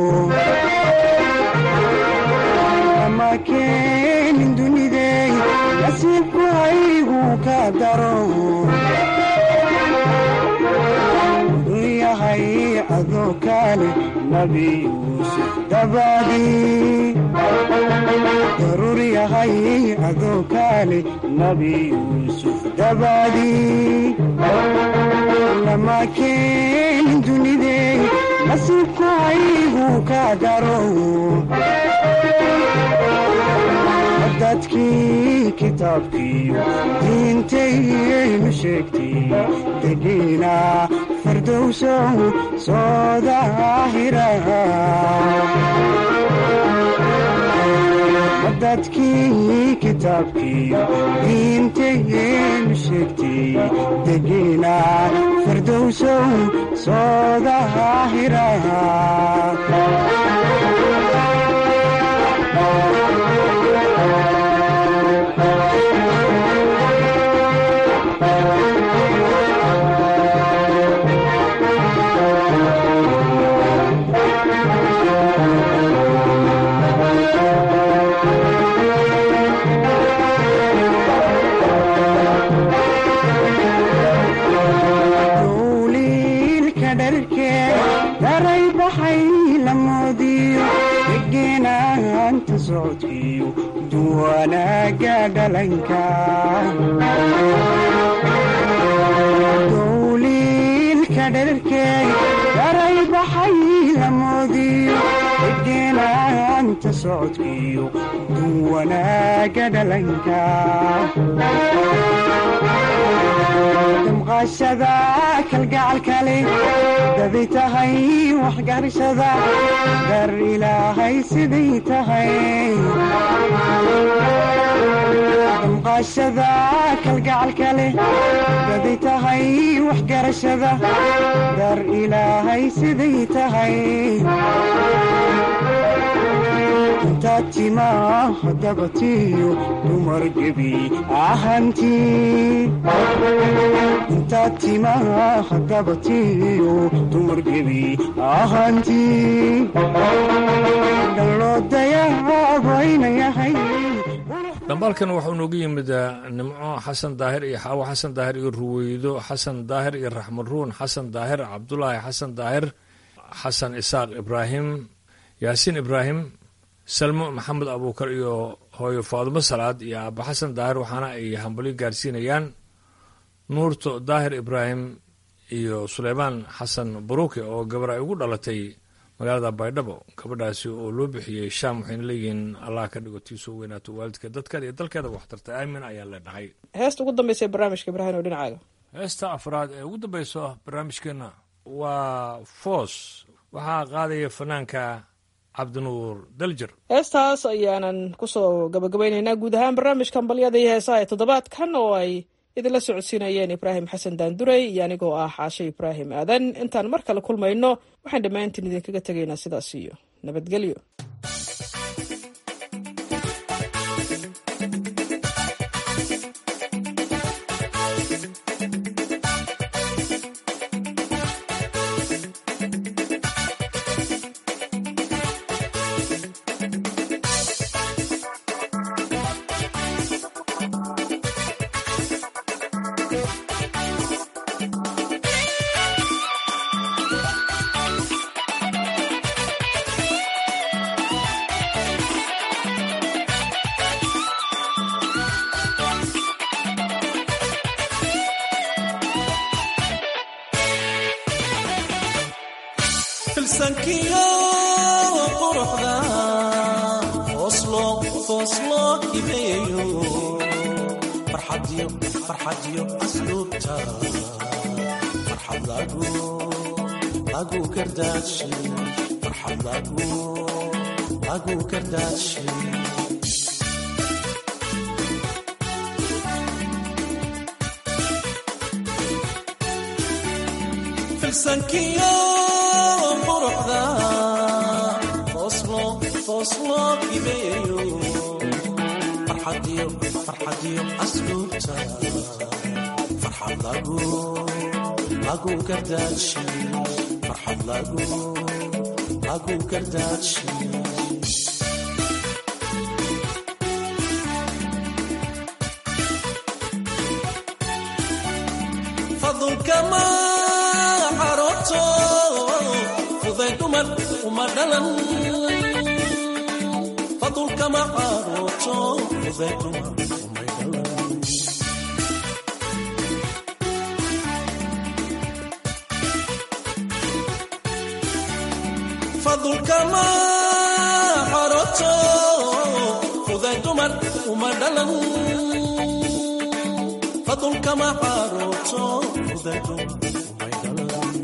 lama keenin dunidey nasiibku haygu ka daro yahay adoo kaale nabi yuusuf dabadii daruur yahay adoo kaale nabi yuusuf dabadii lama keenin dunidey nasiibku haygu ka daro dadkii kitaabkiiyo diintaynu sheegtay degiina firdowsow soo daahira dadkii kitaabkiiyo diintaynu sheegtay degiina firdowsow soo daahira dowliilka dharkee daray baxay la moodiyo degeenaanta socodkiyo duwanaaga dhalanka dowliilka dharkee daray baxay la moodiyo degeenaanta socodkiyo duwanaaga dhalanka damqaashada kalgacalkale daday tahay waxgarashada dar ilaahay siday tahay damqaashada kalgacalkale daday tahay waxgarashada dar ilaahay siday tahay intaad timaa dabatiyo dumar gebi ahantii intaad timaa dabatiyo dumar gebi ahantii dhaloo dayaabayna yahay
dhambaalkan wuxuu noogu yimid nimco xasan daahir iyo xaawo xasan daahir iyo ruweydo xasan daahir iyo raxmad ruun xasan daahir cabdulaahi xasan daahir xasan isaaq ibraahim yaasiin ibraahim salmo maxamed abuukar iyo hooyo faadumo salaad iyo aaba xasan daahir waxaana ay hambalyo gaarsiinayaan nuurto daahir ibraahim iyo suleymaan xasan baruuke oo gabar ay ugu dhalatay magaalada baydhabo gabadhaasi oo loo bixiyey shaam waxayna leeyihiin allah ka dhigo tiisoo weynaato waalidka dadkeeda iyo dalkeeda waxtarta aamin ayaan leenahay
heesta ugu dambaysa ee barnaamijka ibraahim oo dhinacaaga
heesta afraad ee ugu dambayso barnaamijkeenna waa foos waxaa qaadaya fanaanka cabdinuur daljer
heestaas ayaanan kusoo gabagabaynaynaa guud ahaan barnaamijka hambalyada iyo heesaha ee toddobaadkan oo ay idinla socodsiinayeen ibraahim xasan daandurey iyo anigoo ah xaashe ibraahim aadan intaan mar kale kulmayno waxaan dhammaantiin idinkaga tegaynaa sidaas iyo nabadgelyo
filsankiyo quruxda fooslo fooslo imeeyo farxadiyo farxadiyo asluubta farxad lagu lagu kardaashi farxad lagu lagu kardaashi filsankiyo quruxda fooslo fooslo imeeyo farxadiyo farxadiyo asluubta farxad lagu lagu kardaashi farxad lagu lagu kardaashi fadulkama xarooto fuday dumar uma dhalan fadulkama xarooto fuday dumar umay dhalan fadulkama xarooto fuday dumar uma dhalan fadulkama xarooto fuday dumar umay dhalan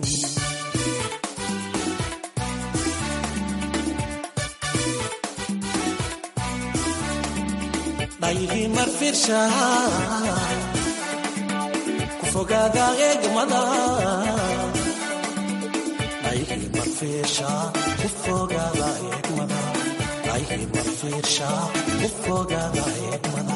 dhayhi marfirsha ku fogaada eegmada dhayhi marfirsha ku fogaada eegmada dhayhi marfirsha ku fogaada eegmada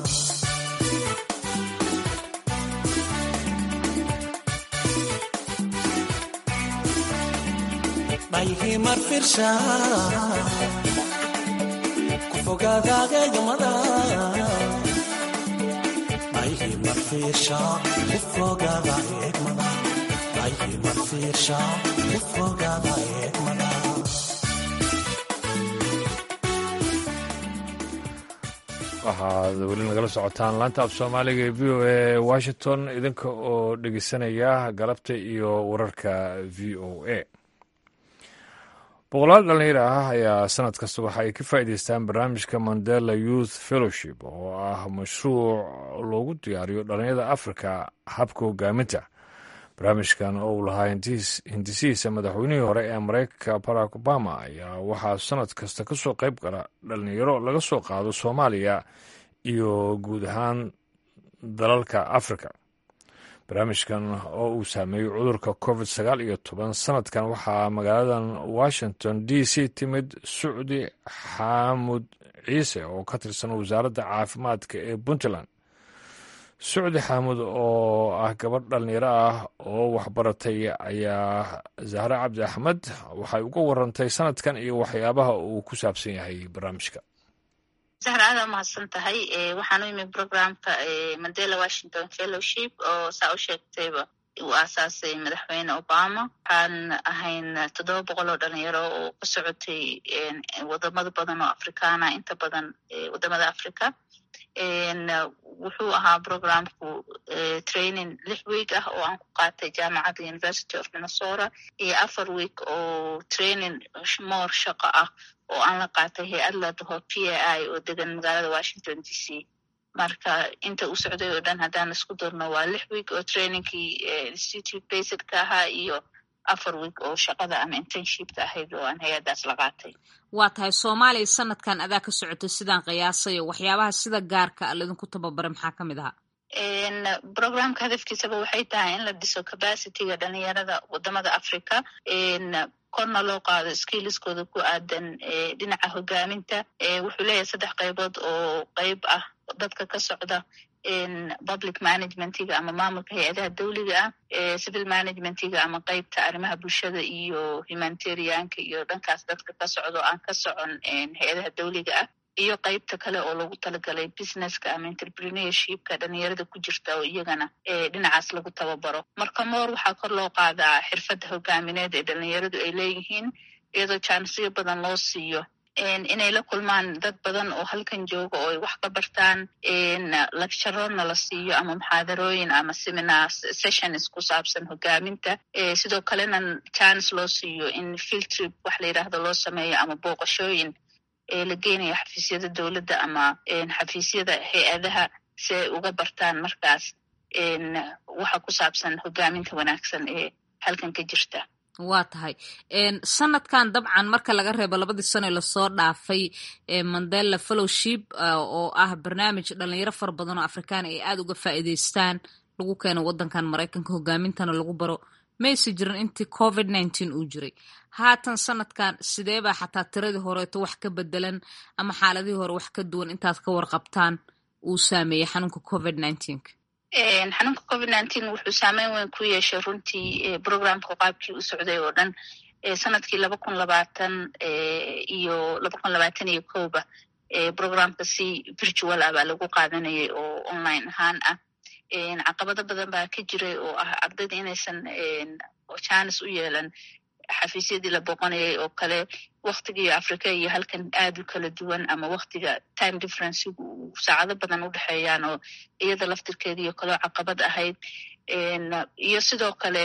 dhayhi marfirsha ku fogaada eegmada dhayhi marfirsha ku fogaada eegmada dhayhi marfirsha ku fogaada eegmada
waxaad weli nagala socotaan laanta af soomaaliga ee v o a washington idinka oo dhegeysanaya galabta iyo wararka v o a boqolaal dhallinyar ah ayaa sanad kasta waxa ay ka faa'iideystaan barnaamijka mandela youth fellowship oo ah mashruuc loogu diyaariyo dhallinyarada africa habka hogaaminta barnaamijkan oo uu lahaa hindisihiisa madaxweynihii hore ee mareykanka barack obama ayaa waxaa sanad kasta ka soo qayb gala dhallinyaro laga soo qaado soomaaliya iyo guud ahaan dalalka africa barnaamijkan oo uu saameeyey cudurka covid sagaal iyo toban sanadkan waxaa magaaladan washington d c timid sucdi xaamud ciise oo ka tirsan wasaaradda caafimaadka ee puntland sucdi xaamud oo ah gabadh dhallinyaro ah oo waxbaratay ayaa zahre cabdi axmed waxay uga warantay sanadkan iyo waxyaabaha uu ku saabsan yahay barnaamijka
sahra aada mahadsan tahay waxaan u imi programka mandela washington fellowship oo saa u sheegtayba uu aasaasay madaxweyne obama waxaan ahayn toddoba boqol oo dhalinyaro oo ka socotay wadamada badan oo afrikaana inta badan wadamada africa wuxuu ahaa programku training lix week ah oo aan ku qaatay jaamacadda university of minnesota iyo afar week oo training more shaqo ah oo aan la qaatay hay-ad la dhaho p a i oo degan magaalada washington d c marka inta uu socday oo dhan haddaan isku darno waa lix week oo trainingkii institute basedka ahaa iyo afar week oo shaqada ama internshipka ahayd oo aan hay-addaas la qaatay
waa tahay soomaaliya sanadkan adaa ka socotay sidaan qiyaasayo waxyaabaha sida gaarka a laydinku tababaray maxaa ka mid ahaa
programka hadafkiisaba waxay tahay in la dhiso capacityga dhalinyarada wadamada africa korna loo qaado skilliskooda ku aadan dhinaca hogaaminta wuxuu leeyahay saddex qaybood oo qeyb ah dadka ka socda public managementiga ama maamulka hay-adaha dawliga ah civil managementiga ama qeybta arrimaha bulshada iyo humanitarianka iyo dhankaas dadka ka socdo aan ka socon hay-adaha dawliga ah iyo qeybta kale oo lagu talagalay businesska ama entrepreneurshipka dhalinyarada ku jirta oo iyagana dhinacaas lagu tababaro marka moor waxaa kor loo qaadaa xirfadda hogaamineed ee dhalinyaradu ay leeyihiin iyadoo jaanisyo badan loo siiyo inay la kulmaan dad badan oo halkan jooga oo ay wax ka bartaan lecturona la siiyo ama muxaadarooyin ama seminar sessions ku saabsan hogaaminta sidoo kalena jaanis loo siiyo in field trip wax la yidhaahdo loo sameeyo ama booqashooyin la geenayo xafiisyada dowladda ama xafiisyada hay-adaha si ay uga bartaan markaas waxa ku saabsan hogaaminta wanaagsan ee halkan ka jirta
waa tahay sanadkan dabcan marka laga reebo labadii sano lasoo dhaafay mandela fellowship oo ah barnaamij dhalinyaro fara badan oo afrikaana ay aada uga faa'iideystaan lagu keeno waddankan maraykanka hogaamintana lagu baro mayse jirin intii covid nineteen uu jiray haatan sanadkan sidee baa xataa tiradii horeeto wax ka bedelan ama xaaladihii hore wax ka duwan intaad ka warqabtaan uu saameeyey xanuunka covid nineteenka
xanuunka covid nineteen wuxuu saameyn weyn ku yeeshay runtii programka qaabkii u socday oo dhan sanadkii laba kun labaatan iyo laba kun labaatan iyo kowba programka si virtual ah baa lagu qaadanayay oo online ahaan ah caqabado badan baa ka jiray oo ah ardayda inaysan janis u yeelan xafiisyadii la boqonayay oo kale waktigii africa iyo halkan aad u kala duwan ama waktiga time differencegu uu saacado badan u dhexeeyaan oo iyada laftirkeediio kaleo caqabad ahayd iyo sidoo kale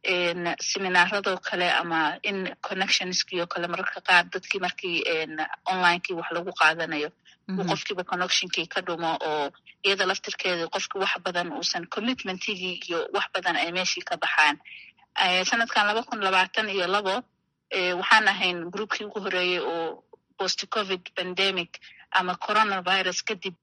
seminaaradoo kale ama in connectionskio kale mararka qaar dadkii markii onlinekii wax lagu qaadanayo uu qofkiiba connectionkii ka dhumo oo iyada laftirkeeda qofki wax badan uusan commitmentigii iyo wax badan ay meeshii ka baxaan sanadkan laba kun labaatan iyo labo waxaan ahayn groupkii ugu horeeyey oo post covid pandemic ama coronavirus kadib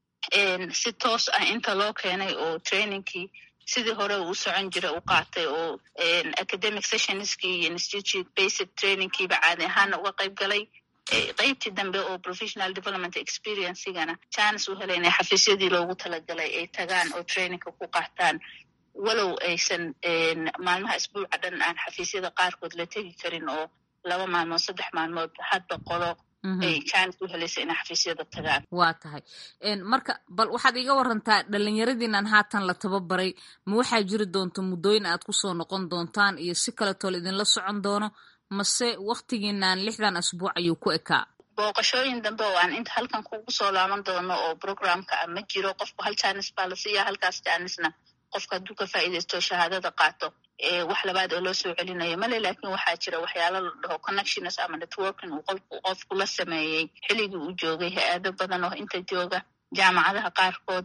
si toos ah inta loo keenay oo trainingkii sidii hore uu socon jira u qaatay oo academic sessionskii iyo institute basic trainingkiiba caadi ahaana uga qayb galay qeybtii dambe oo professional development experiencegana janis u helay inay xafiisyadii loogu talagalay ay tagaan oo trainingka ku qaataan walow aysan maalmaha isbuuca dhan aan xafiisyada qaarkood la tegi karin oo laba maalmood saddex maalmood hadba qolo ay janis u helaysa inay xafiisyada tagaan
waa tahay marka bal waxaad iga warantaa dhalinyaradiinan haatan la tababaray ma waxaa jiri doonta muddooyin aad kusoo noqon doontaan iyo si kaleetoo la idinla socon doono mase waktigiinan lixdan asbuuc ayuu ku ekaa
booqashooyin dambe oo aan inta halkan kugu soo laaban doono oo programka ah ma jiro qofku hal janis baa la siiya halkaas janisna qofka hadduu ka faa'iidaysto shahaadada qaato wax labaad oo loo soo celinayo male lakin waxaa jira waxyaala la dhaho connections ama networking uu qofku qofku la sameeyey xilligii uu joogay hay-ado badan oo inta jooga jaamacadaha qaarkood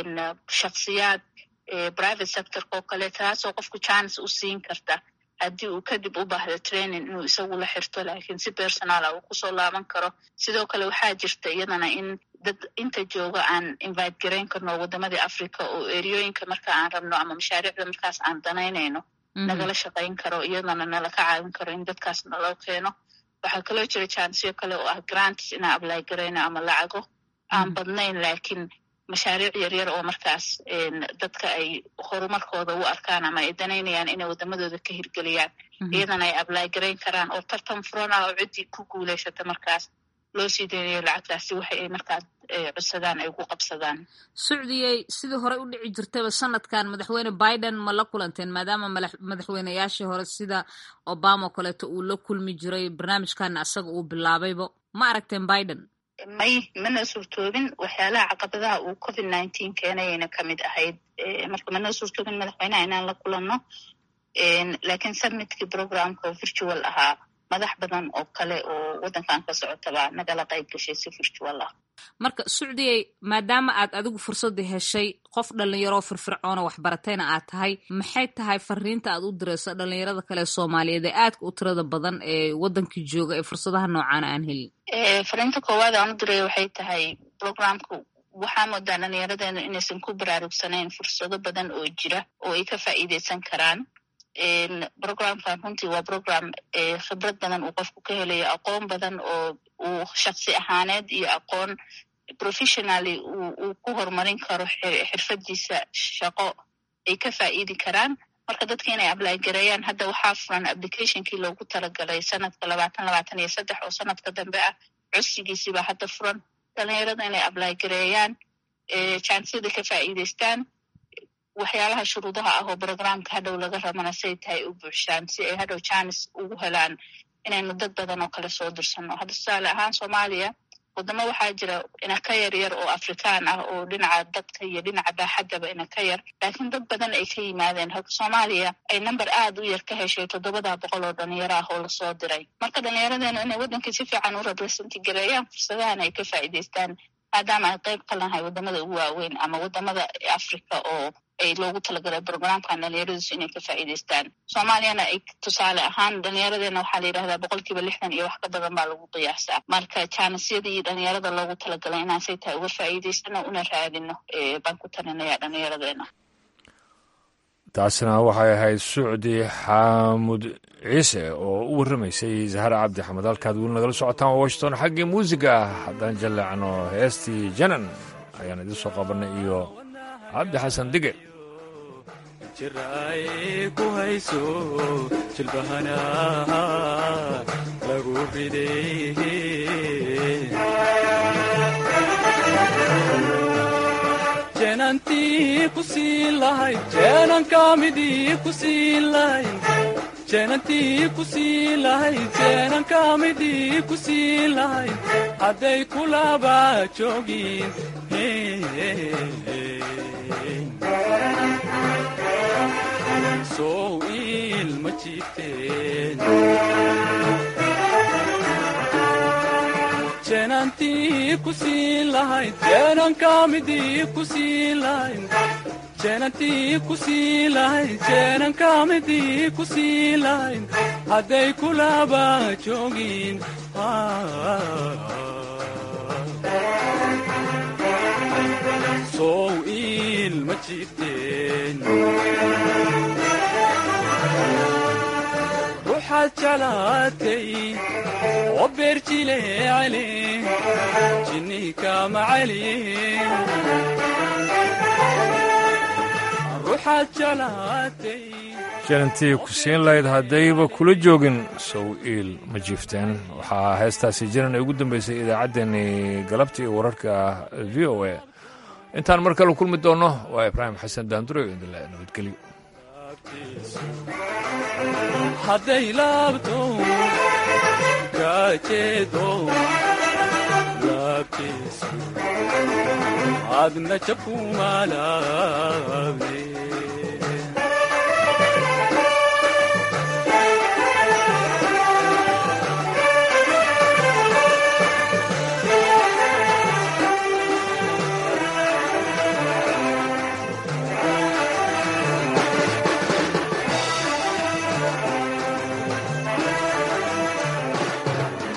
shaksiyaad private sectorka oo kale taasoo qofku janis u siin karta haddii uu kadib u baahdo training inuu isagu la xirto laakiin si personala uu kusoo laaban karo sidoo kale waxaa jirta iyadana in dad inta jooga aan invite garayn karno wadamadii africa oo eriyooyinka marka aan rabno ama mashaariicda markaas aan danaynayno nagala shaqayn karo iyadana nala ka caawin karo in dadkaas naloo keeno waxaa kaloo jira jansyo kale oo ah grants inaan ablay garayno ama lacago aan badnayn laakiin mashaariic yaryar oo markaas dadka ay horumarkooda u arkaan ama ay danaynayaan inay wadamadooda ka hirgeliyaan iyadana ay ablay garayn karaan oo tartan furan ah oo ciddii ku guulaysata markaas loo sii daynayo lacagtaasi waxa ay markaa codsadaan ay ku qabsadaan
sucdiyey sidii hore u dhici jirtayba sanadkan madaxweyne biden ma la kulanteen maadaama madaxweyneyaashii hore sida obama o kaleeto uu la kulmi jiray barnaamijkana asaga uu bilaabayba ma aragteen biden
may mana suurtoobin waxyaalaha caqabadaha uu covid nineteen keenayayna kamid ahayd marka mana suurtoobin madaxweyneha inaan la kulanno laakiin submitkii programka oo virtual ahaa madax badan oo kale oo waddankan ka socotaba nagala qayb gashay si virtual ah
marka sucdiyey maadaama aad adigu fursadda heshay qof dhalinyaroo firfircoona waxbaratayna aad tahay maxay tahay fariinta aad u dirayso dhalinyarada kale soomaaliyeed ee aadka u tirada badan ee waddankii jooga ee fursadaha noocaana aan helin
fariinta koowaad aan u diraya waxay tahay programka waxaa moodaa dhalinyaradeenu inaysan ku baraarugsanayn fursado badan oo jira oo ay ka faa'iideysan karaan programkan runtii waa program khibrad badan uu qofku ka helayo aqoon badan oo uu shaksi ahaaneed iyo aqoon professionally uu ku horumarin karo xirfadiisa shaqo ay ka faa'iidi karaan marka dadka inay apply gareeyaan hadda waxaa furan applicationkii loogu talagalay sanadka labaatan labaatan iyo saddex oo sanadka dambe ah codsigiisiibaa hadda furan dhalinyarada inay apply gareeyaan jansiyada ka faa'iideystaan waxyaalaha shuruudaha ah oo programka hadhow laga rabana say tahay u buuxshaan si ay hadhow janis ugu helaan inaynu dad badan oo kale soo dirsanno hadda tusaale ahaan soomaaliya wadamo waxaa jira ina ka yar yar oo afrikaan ah oo dhinaca dadka iyo dhinaca baaxaddaba ina ka yar laakiin dad badan ay ka yimaadeen halka soomaaliya ay number aad u yar ka heshay toddobada boqol oo dhalinyaro ah oo lasoo diray marka dhalinyaradeenu inay waddankii si fiican u representi gareeyaan fursadahan ay ka faa'iideystaan maadaama ay qayb ka lahay wadamada ugu waaweyn ama wadamada africa oo ay loogu talagalay programkan dhalinyaradiisu inay ka faa'iideystaan soomaaliyana ay tusaale ahaan dhalinyaradeena waxaa la yidhahdaa boqolkiiba lixdan iyo wax ka badan baa lagu qiyaasaa marka jaanisyadii dhalinyarada loogu talagalay inaan say tahay uga faa'iideysano una raadino baan ku talinaya dhalinyaradeena
taasina waxay ahayd sucdi xaamud ciise oo u warramaysay zahar cabdi axmed halkaad weli nagala socotaan washington xaggii muusiga ah haddaan jalleecno heestii janan ayaan idin soo qabanay iyo cabdi xasan dige
jiraay ku hayso jilbahana lagu riday jeenantii ku siin lahayd jeenankamidii ku siin lahayd jeenantii ku siin lahayd jeenankamidii ku siin lahayd hadday kulaba joogin sow ilma jiifteen jeenantii ku siin lahayd jeenankamidii ku siin lahayd jeenantii ku siin lahayd jeenankamidii ku siin lahayd hadday kulaba joogin sow ilma jiifteen ruuxaad jeclaatay oo beerjile cali jinniika macali ruuxaad jeclaatay
jarantii ku siin lahayd haddayba kula joogin sow iil ma jiifteen waxaa heestaasi jaran ay ugu dambaysay idaacaddeenii galabta iyo wararka v o a intaan mar kale kulmi doonno waa ibraahim xasan daandure idinle nabadgelyo
hadday laabto kaajeedo laabtiisu adna jabkumaalaabne